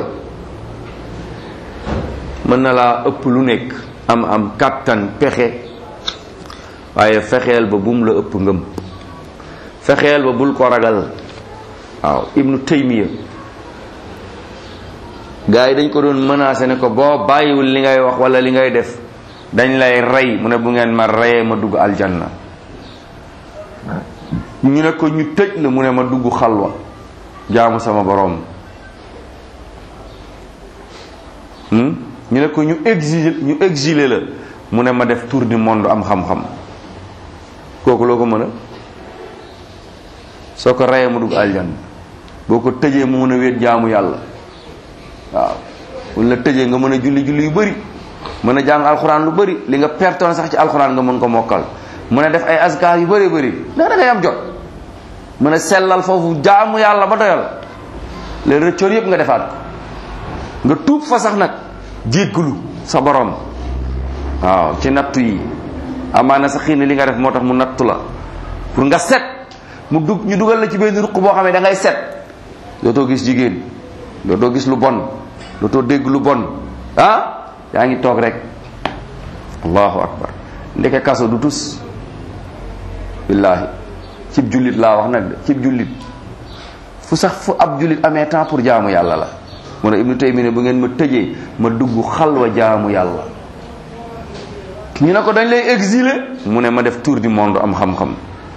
mën na laa ëpp lu nekk am am kàttan pexe waaye fexeel ba bum la ëpp ngëm fexeel ba bul ko ragal waaw ibnu taymiya gars yi dañ ko doon menacé ne ko boo bàyyiwul li ngay wax wala li ngay def dañ lay rey mu ne bu ngeen ma reyee ma dugg aljanna ñu ne ko ñu tëj la mu ne ma dugg xalwa jaamu sama borom ñu ne ko ñu exilé ñu exilé la mu ne ma def tour du monde am xam-xam kooku loo ko mën a soo ko reyee mu dugg aljanna boo ko tëjee mu mën a wéet jaamu yàlla waaw buñ la tëjee nga mën a julli julli yu bëri mën a jàng alxuraan lu bëri li nga pertoon sax ci alxuraan nga mën ko mokkal mën a def ay askar yu bëri bëri ndax da ngay am jot mën a sellal foofu jaamu yàlla ba doyal leen rëccoon yëpp nga defaat ko nga tuub fa sax nag jéggulu sa borom waaw ci nattu yi amaana sa xiin li nga def moo tax mu nattu la pour nga set mu dug ñu dugal la ci benn ruq boo xam ne da ngay set dootoo gis jigéen dootoo gis lu bon dootoo dégg lu bon ah yaa ngi toog rek allahu akbar ndeke kaso du tus billaahi cib jullit laa wax nag de cib jullit fu sax fu ab jullit amee temps pour jaamu yàlla la mu ne ibnu taymi ne bu ngeen ma tëjee ma dugg xalwa jaamu yàlla ñu ne ko dañ lay exiler mu ne ma def tour du monde am xam-xam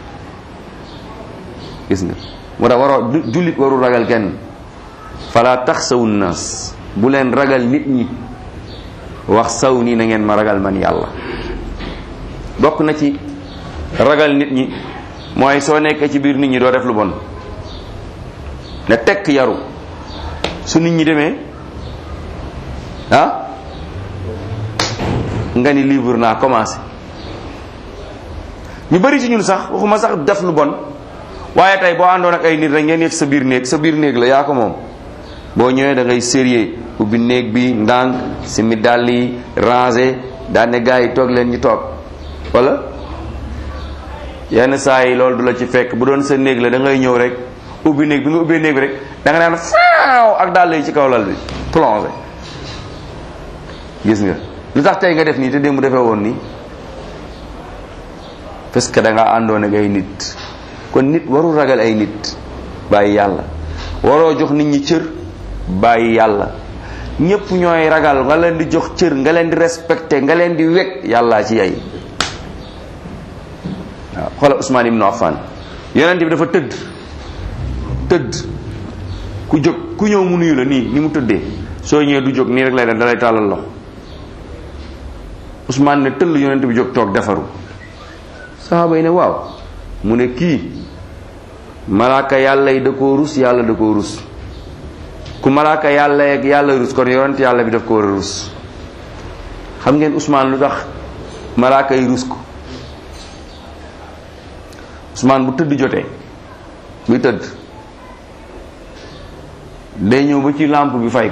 gis nga moo tax waroo jullit warul ragal kenn fala taxsawu naas bu leen ragal nit ñi wax saw nii na ngeen ma ragal man yàlla bokk na ci ragal nit ñi mooy soo nekkee ci biir nit ñi doo def lu bon ne tekk yaru su nit ñi demee ah nga ni livre naa commencé ñu bari ci ñun sax waxuma sax def lu bon waaye tey boo àndoon ak ay nit rek ngeen yegg sa biir néeg sa biir néeg la yaa ko moom boo ñëwee da ngay sérieux ubbi néeg bi ndànk simi dàll yi rangé daan ne gars yi toog leen ñu toog wala yenn saa yi loolu du la ci fekk bu doon sa néeg la da ngay ñëw rek ubbi néeg bi nga ubbee néeg bi rek da nga naan faaw ak dàll yi ci kaw lal bi plongé gis nga lu tax tey nga def nii te démb defee woon nii parce que da nga àndoon ak ay nit kon nit warul ragal ay nit bàyyi yàlla waroo jox nit ñi cër bàyyi yàlla ñépp ñooy ragal nga leen di jox cër nga leen di respecté nga leen di wekk yàllaa ci yay waaw xoolal Ousmane ibnu Affan yonent bi dafa tëdd tëdd ku jóg ku ñëw mu nuyu la nii ni mu tëddee soo ñëwee du jóg nii rek lay def dalay tàllal loxo Ousmane ne tëll yonent bi jóg toog defaru saxaaba yi ne waaw mu ne kii malaaka yàlla yi da koo rus yàlla da koo rus ku malaaka yàlla yeeg yàlla rus kon yonent yàlla bi daf ko war a rus xam ngeen Ousmane lu tax malaaka yi rus ko Ousmane bu tëdd jotee buy tëdd day ñëw ba ci lampe bi fay ko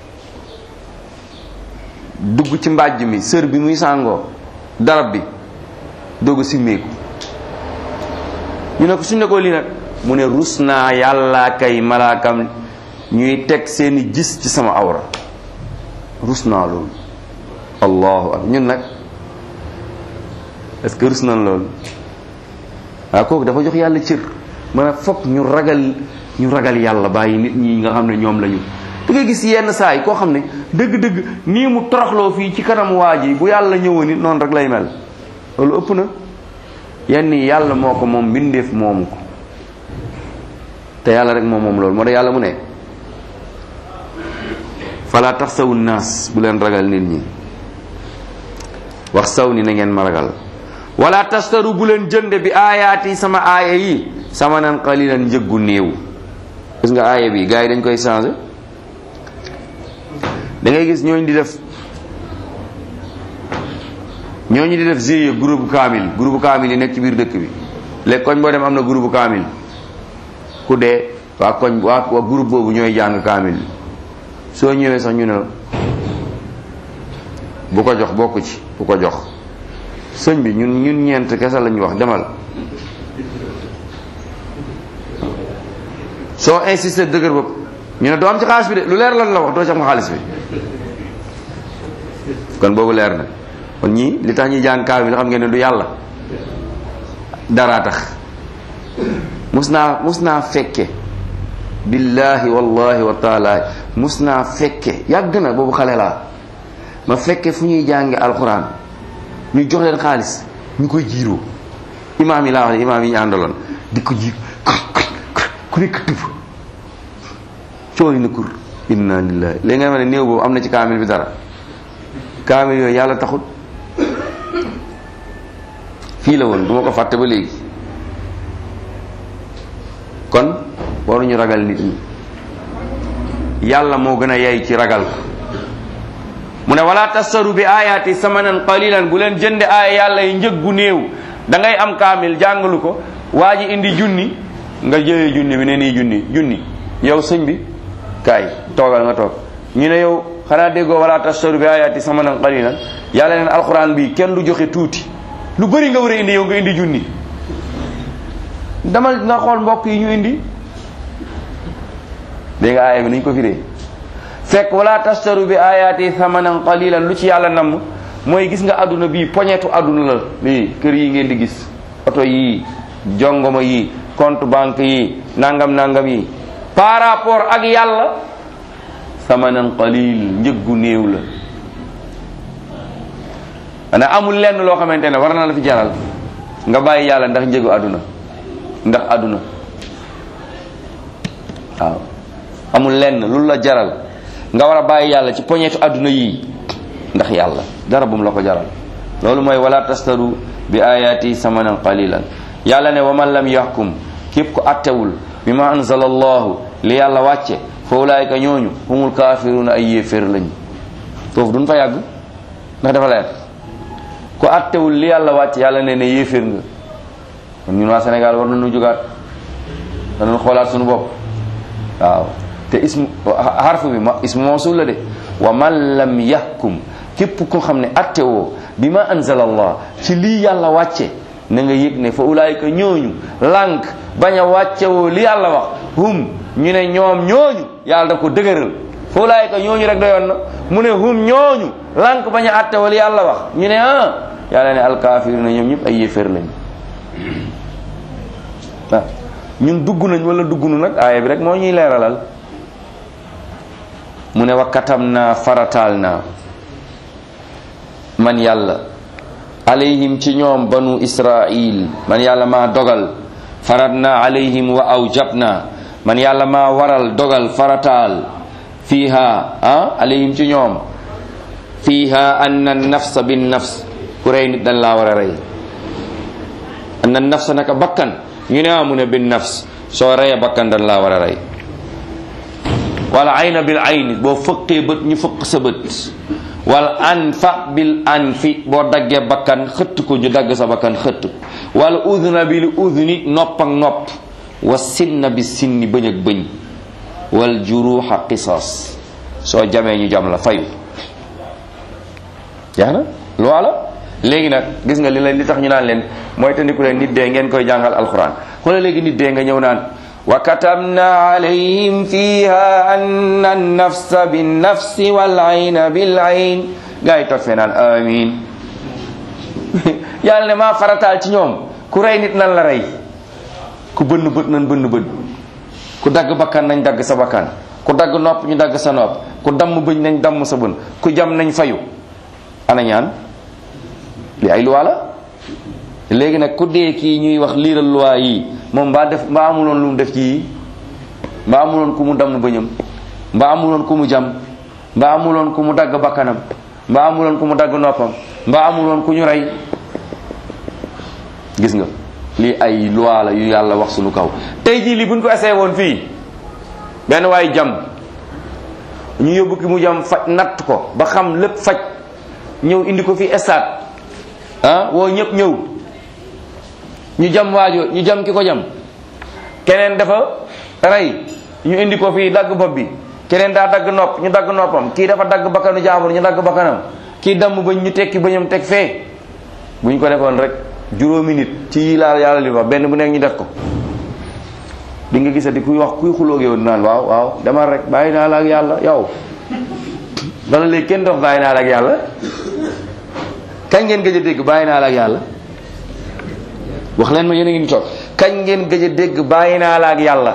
dugg ci mbàjj mi sër bi muy sàngoo darab bi doog a simmeeku ñu ne ko suñ ne ko lii nag mu ne rus naa yàlla kay malaakam ñuy teg seeni gis ci sama awra rus naa loolu allahu akbar ñun nag est-ce que rus nañ loolu waaw kooku dafa jox yàlla cër mën a foog ñu ragal ñu ragal yàlla bàyyi nit ñi nga xam ne ñoom lañu da ngay gis yenn saa yi koo xam ne dëgg-dëgg nii mu toroxloo fii ci kanam waa ji bu yàlla ñëwoon it noonu rek lay mel loolu ëpp na yenn yi yàlla moo ko moom mbindeef moomu ko te yàlla rek moom moom loolu moo tax yàlla mu ne fala tax sawu naas bu leen ragal nit ñi wax saw ni na ngeen ma ragal wala tastaru bu leen jënde bi aayaati sama aaya yi sama nan qalilan njëggu néew gis nga aaya bi gars yi dañ koy changé da ngay gis ñooñu di def ñooñu di def GIE groupe kaamil groupe kaamil yi nekk ci biir dëkk bi léegi koñ boo dem am na groupe kaamil ku dee waa koñ waa waa groupe boobu ñooy jàng kaamil soo ñëwee sax ñu ne la bu ko jox bokku ci bu ko jox sëñ bi ñun ñun ñeent kese lañu wax demal soo insisté dëgër bopp ñu ne doo am ci xaalis bi de lu leer lan la wax doo ci am xaalis bi kon boobu leer na kon ñii li tax ñuy jàng kaamil bi xam ngeen ne du yàlla daraa tax mus naa mus naa fekke billahi wallahi wa taala mus naa fekke yàgg na boobu xale laa ma fekke fu ñuy jànge alxuraan ñu jox leen xaalis ñu koy jiiroo imaam yi laa wax ne imaam yi ñu àndaloon di ko jiir ku nekk tëb cooy na kur inna lillahi léegi nga xam ne néew boobu am na ci kaamil bi dara kaamil yooyu yàlla taxut fii la woon du ma ko fàtte ba léegi kon waruñu ragal nit ñi yàlla moo gën a yey ci ragal ko mu ne wala tastaru bi ayaati samanan qalilan bu leen jënde aaya yàlla yi njëg gu néew da ngay am kaamil jàngalu ko waa ji indi junni nga jëlee junni bi ne nii junni junni yow sëñ bi kaay toogal nga toog ñu ne yow xanaa déggoo wala tastaru bi ayaati samanan qalilan yàlla neen alquran bi kenn du joxe tuuti lu bëri nga war a indi yow nga indi junni dama nga xool mbokk yi ñu indi dégg nga aaya bi nañ ko firee fekk wala tastaru bi ayaati thamanan qalilan lu ci yàlla namm mooy gis nga àdduna bii poñetu àdduna la lii kër yi ngeen di gis oto yii jongoma yi compte banque yi nangam nangam yi par rapport ak yàlla thamanan qalil njëggu néew la ana amul lenn loo xamante ne war na la fi jaral nga bàyyi yàlla ndax njëgu àdduna ndax àdduna waaw amul lenn lu la jaral nga war a bàyyi yàlla ci poñetu àdduna yii ndax yàlla dara bum la ko jaral loolu mooy wala tastaru bi ayati samanan qalilan yàlla ne wa man lam yaxkum képp ko attewul bi ma anzala allahu li yàlla wàcce fa ulaayika ñooñu humul kaafiruuna ay yéeféer lañ foofu duñ fa yàgg ndax dafa leer ku attewul li yàlla wàcce yàlla ne ne yéeféer nga kon ñun waa Sénégal war nañu jógaat danañ xoolaat suñu bopp waaw te ismu harfu bi ma ismu mawsul la de wa man lam yahkum képp ko xam ne attewoo bi ma anzala allah ci lii yàlla wàcce na nga yëg ne fa ulaayika ñooñu lànk bañ a wàccewoo li yàlla wax hum ñu ne ñoom ñooñu yàlla da ko dëgëral fa ulaayika ñooñu rek doyoon na mu ne hum ñooñu lànk bañ a attewoo li yàlla wax ñu ne ah yàlla ne alkaafiruna ñoom ñëpp ay yéeféer lañ waaw ñun dugg nañ wala dugg nu nag aaya bi rek moo ñuy leeralal mu ne wa katam naa farataal naa man yàlla alayhim ci ñoom banu israil man yàlla maa dogal farat naa alayhim wa awjab naa man yàlla maa waral dogal farataal fiiha ah alayhim ci ñoom fiiha anna nafsa bin nafs ku rey nit dañ laa war a rey anna nafsa naka bakkan ñu ne amu ne bin nafs soo reyee bakkan dañ laa war a rey wala ayna bil ayni boo fëqee bët ñu fëq sa bët wala anfa bil anfi boo daggee bakkan xëtt ko ñu dagg sa bakkan xëtt wala udna bil udni nopp ak nopp wa sinna bi sinni bëñ ak bëñ wal juruha qisas soo jamee ñu jam la fayu jeex na loi la léegi nag gis nga li leen li tax ñu naan leen mooy tandiku leen nit dee ngeen koy jàngal alquran xoola léegi nit dee nga ñëw naan wa katabna alayhim fiha anna an-nafsa bin-nafsi wal-ayna bil-ayn gaa yi toog fee naan amin yàlla ne maa farataal ci ñoom ku rey nit nan la rey ku bënn bët nan bënn bët ku dagg bakkan nañ dagg sa bakkan ku dagg nopp ñu dagg sa nopp ku damm bëñ nañ damm sa bën ku jam nañ fayu ana ñaan li ay loi la léegi nag ku dee kii ñuy wax liiral loi yi moom mbaa def mbaa amuloon lu mu def ci yi mbaa amuloon ku mu damm bëñam mbaa amuloon ku mu jam mbaa amuloon ku mu dagg bakkanam mbaa amuloon ku mu dagg noppam mbaa amuloon ku ñu rey gis nga lii ay loi la yu yàlla wax suñu kaw tey jii lii buñ ko essayé woon fii benn waay jam ñu yóbbu ki mu jam faj natt ko ba xam lépp faj ñëw indi ko fii stade ah woo ñëpp ñëw ñu jam waajo ñu jam ki ko jam keneen dafa rey ñu indi ko fii dagg bopp bi keneen daa dagg nopp ñu dagg noppam kii dafa dagg bakkanu jaambur ñu dagg bakkanam kii damm bañ ñu tekki bañam teg fee bu ñu ko defoon rek juróomi nit ci yi laa yàlla li wax benn bu nekk ñu def ko di nga gisati kuy wax kuy xulóog yow naan waaw waaw demal rek bàyyi naa la ak yàlla yow bala léegi kenn dox bàyyi naa la ak yàlla kañ ngeen gëj a dégg bàyyi naa la ak yàlla wax leen ma yéen a ngi ni toog kañ ngeen gëj a dégg bàyyi naa la ak yàlla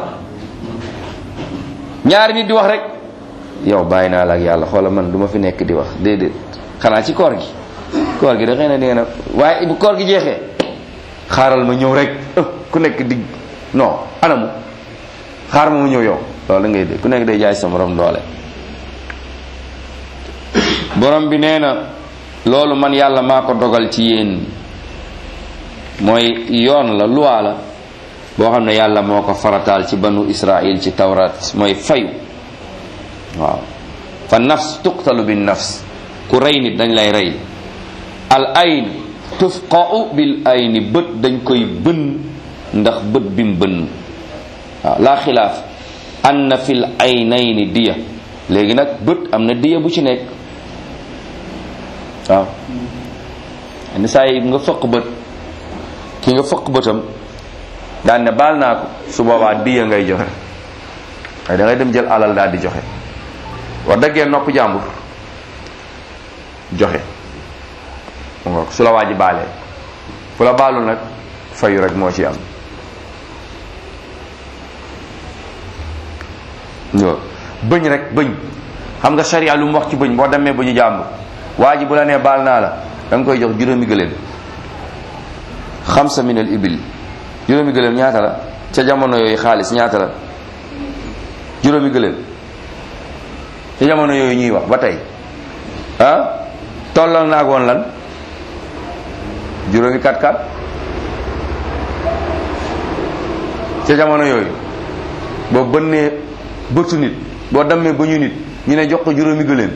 ñaari nit di wax rek yow bàyyi naa la ak yàlla xoola man du ma fi nekk di wax déedéet xanaa ci koor gi koor gi da xëy na dee na waaye bu koor gi jeexee xaaral ma ñëw rek ku nekk digg non anamu xaar ma mu ñëw yow loolu da ngay dégg ku nekk day jaay sa morom doole borom bi nee na loolu man yàlla maa ko dogal ci yéen mooy yoon la loi la boo xam ne yàlla moo ko farataal ci banu israil ci tawrat mooy fayu waaw fa nafs tuqtalu bin nafs ku rey nit dañ lay rey al ayn tufqa'u bil ayni bët dañ koy bën ndax bët bi mu bën waaw laa xilaaf anna fil aynayni diya léegi nag bët am na diya bu ci nekk waaw yenn saa yi nga fëq bët ki nga fëq bëtam daan ne baal naa ko su boobaa diya ngay joxe waaye da ngay dem jël alal daal di joxe wax dëggee nopp jàmbur joxe mu nga su la waa ji baalee fu la baalu nag fayu rek moo ci am yo bëñ rek bëñ xam nga sharia lu mu wax ci bëñ boo demee bëñu jàmbur waa ji bu la nee baal naa la da nga koy jox juróomi gëléem xamsa min al ibil juróomi gëléem ñaata la ca jamono yooyu xaalis ñaata la juróomi gëléem ca jamono yooyu ñuy wax ba tey ah tollal naag woon lan juróomi kat kat ca jamono yooyu boo bënnee bëtu nit boo dammee bëñu nit ñu ne jox ko juróomi gëléem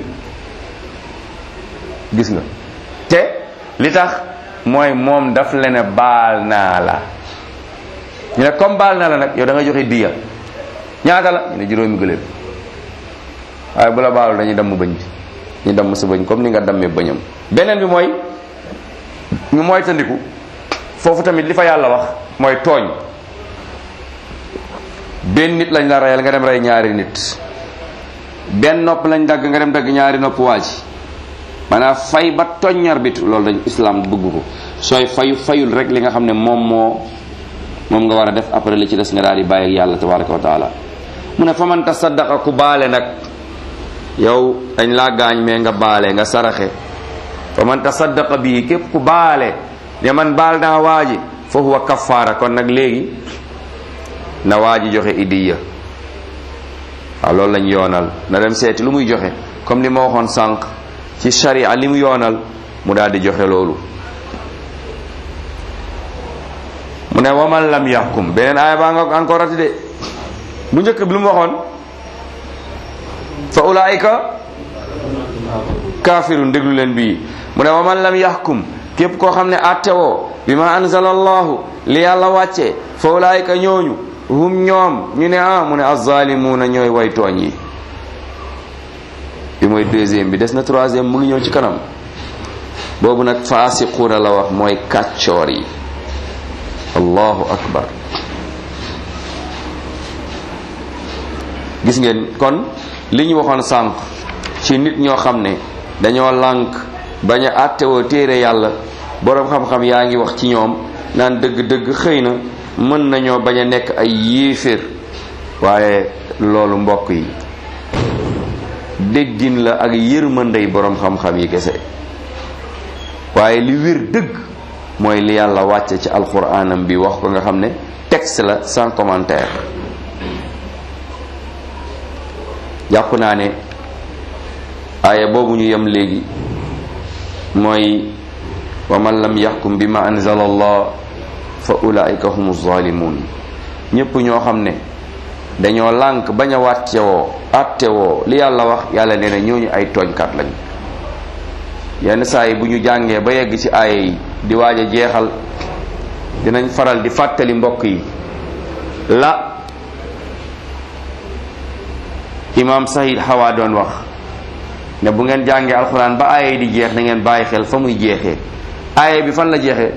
gis nga te li tax mooy moom daf la ne baal naa la ñu ne comme baal naa la nag yow da nga joxe diya ñaata la ñu ne juróomi gëléem waaye bu la baalu dañuy damm bëñ bi ñu damm sa bëñ comme ni nga dammee bëñam beneen bi mooy ñu mooy tandiku foofu tamit li fa yàlla wax mooy tooñ benn nit lañ la reyal nga dem rey ñaari nit benn nopp lañ dagg nga dem dagg ñaari nopp waa ji maanaam fay ba toññar bitu loolu dañ islam bëgg ko sooy fayu fayul rek li nga xam ne moom moo moom nga war a def après li ci des nga daal di bàyyi ak yàlla tabaraka wa taala mu ne fa man tasaddaqa ku baale nag yow dañ laa gaañ mais nga baale nga saraxe fa man tasaddaqa bii képp ku baale ne man baal naa waa ji fa huwa kafaara kon nag léegi na waa ji joxe idiya waaw loolu lañ yoonal na dem seeti lu muy joxe comme li ma waxoon sànq ci sharia li mu yoonal mu daal di joxe loolu mu ne waman lam yaxkum beneen aaya baa nga encore ati de bu njëkk bi lu mu waxoon fa ulaayika kaafirun déglu leen bii mu ne waman lam yaxkum képp koo xam ne attewoo bi ma anzala allahu li yàlla wàcce fa ulaayika ñooñu hum ñoom ñu ne ah mu ne azzalimuuna ñooy way tooñ yi bi mooy deuxième bi des na troisième mu ngi ñëw ci kanam boobu nag faasiquuna la wax mooy kàccoor yi allahu akbar gis ngeen kon li ñu waxoon sànq ci nit ñoo xam ne dañoo lànk bañ a àttewoo téere yàlla boroom xam-xam yaa ngi wax ci ñoom naan dëgg-dëgg xëy na mën nañoo bañ a nekk ay yéeféer waaye loolu mbokk yi déggin la ak yërmandey boroom xam-xam yi kese waaye li wér dëgg mooy li yàlla wàcce ci alquranam bi wax ko nga xam ne texte la sans commentaire jàpp naa ne aaya boobu ñu yem léegi mooy wa man lam yaxkum bi ma anzala allah fa ulaika humu zalimun ñépp ñoo xam ne dañoo lànk bañ a wàccewoo attewoo li yàlla wax yàlla nee na ñooñu ay tooñkat lañ yenn saa yi bu ñu jàngee ba yegg ci aaya yi di waaj a jeexal dinañ faral di fàttali mbokk yi la imaam Sahid Hawa doon wax ne bu ngeen jàngee alxuraan ba aaya yi di jeex na ngeen bàyyi xel fa muy jeexee aaya bi fan la jeexee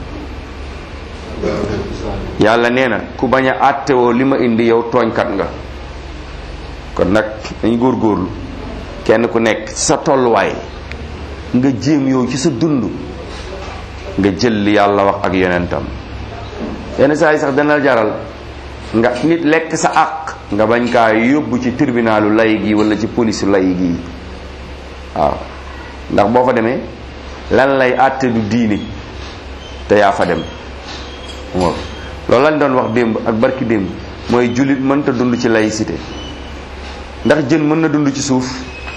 yàlla nee na ku bañ a àttewoo li ma indi yow tooñkat nga kon nag dañ góorgóorlu kenn ku nekk ci sa tolluwaay nga jéem yow ci sa dund nga jël li yàlla wax ak yonentam yenn saa yi sax dana jaral nga nit lekk sa àq nga bañ kaa yóbbu ci tribunalu lay gi wala ci police lay gi waaw ndax boo fa demee lan lay àtte du diine te yaa fa dem waaw loolu lañ doon wax démb ak barki démb mooy jullit mënta dund ci laïcité ndax jën mën na dund ci suuf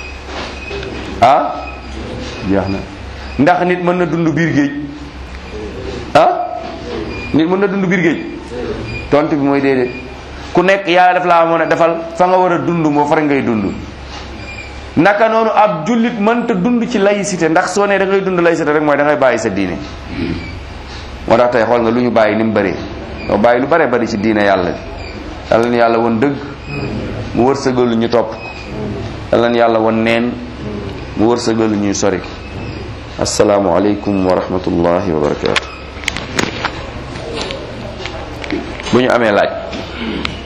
ah jeex na ndax nit mën na dund biir géej ah nit mën na dund biir géej tontu bi mooy déedéet ku nekk yàlla def laa mën a defal fa nga war a dund moo far ngay dund naka noonu ab jullit mënta dund ci laïcité ndax soo nee da ngay dund laïcité rek mooy da ngay bàyyi sa diine moo tax tey xool nga lu ñu bàyyi ni mu bëree doo bàyyi lu bare bari ci diine yàlla bi yàlla na yàlla woon dëgg mu wërsëgalu ñu topp yàlla na yàlla woon neen mu wërsëgalu ñuy sori asalaamu aleykum wa rahmatullahi wa barakaatu bu ñu amee laaj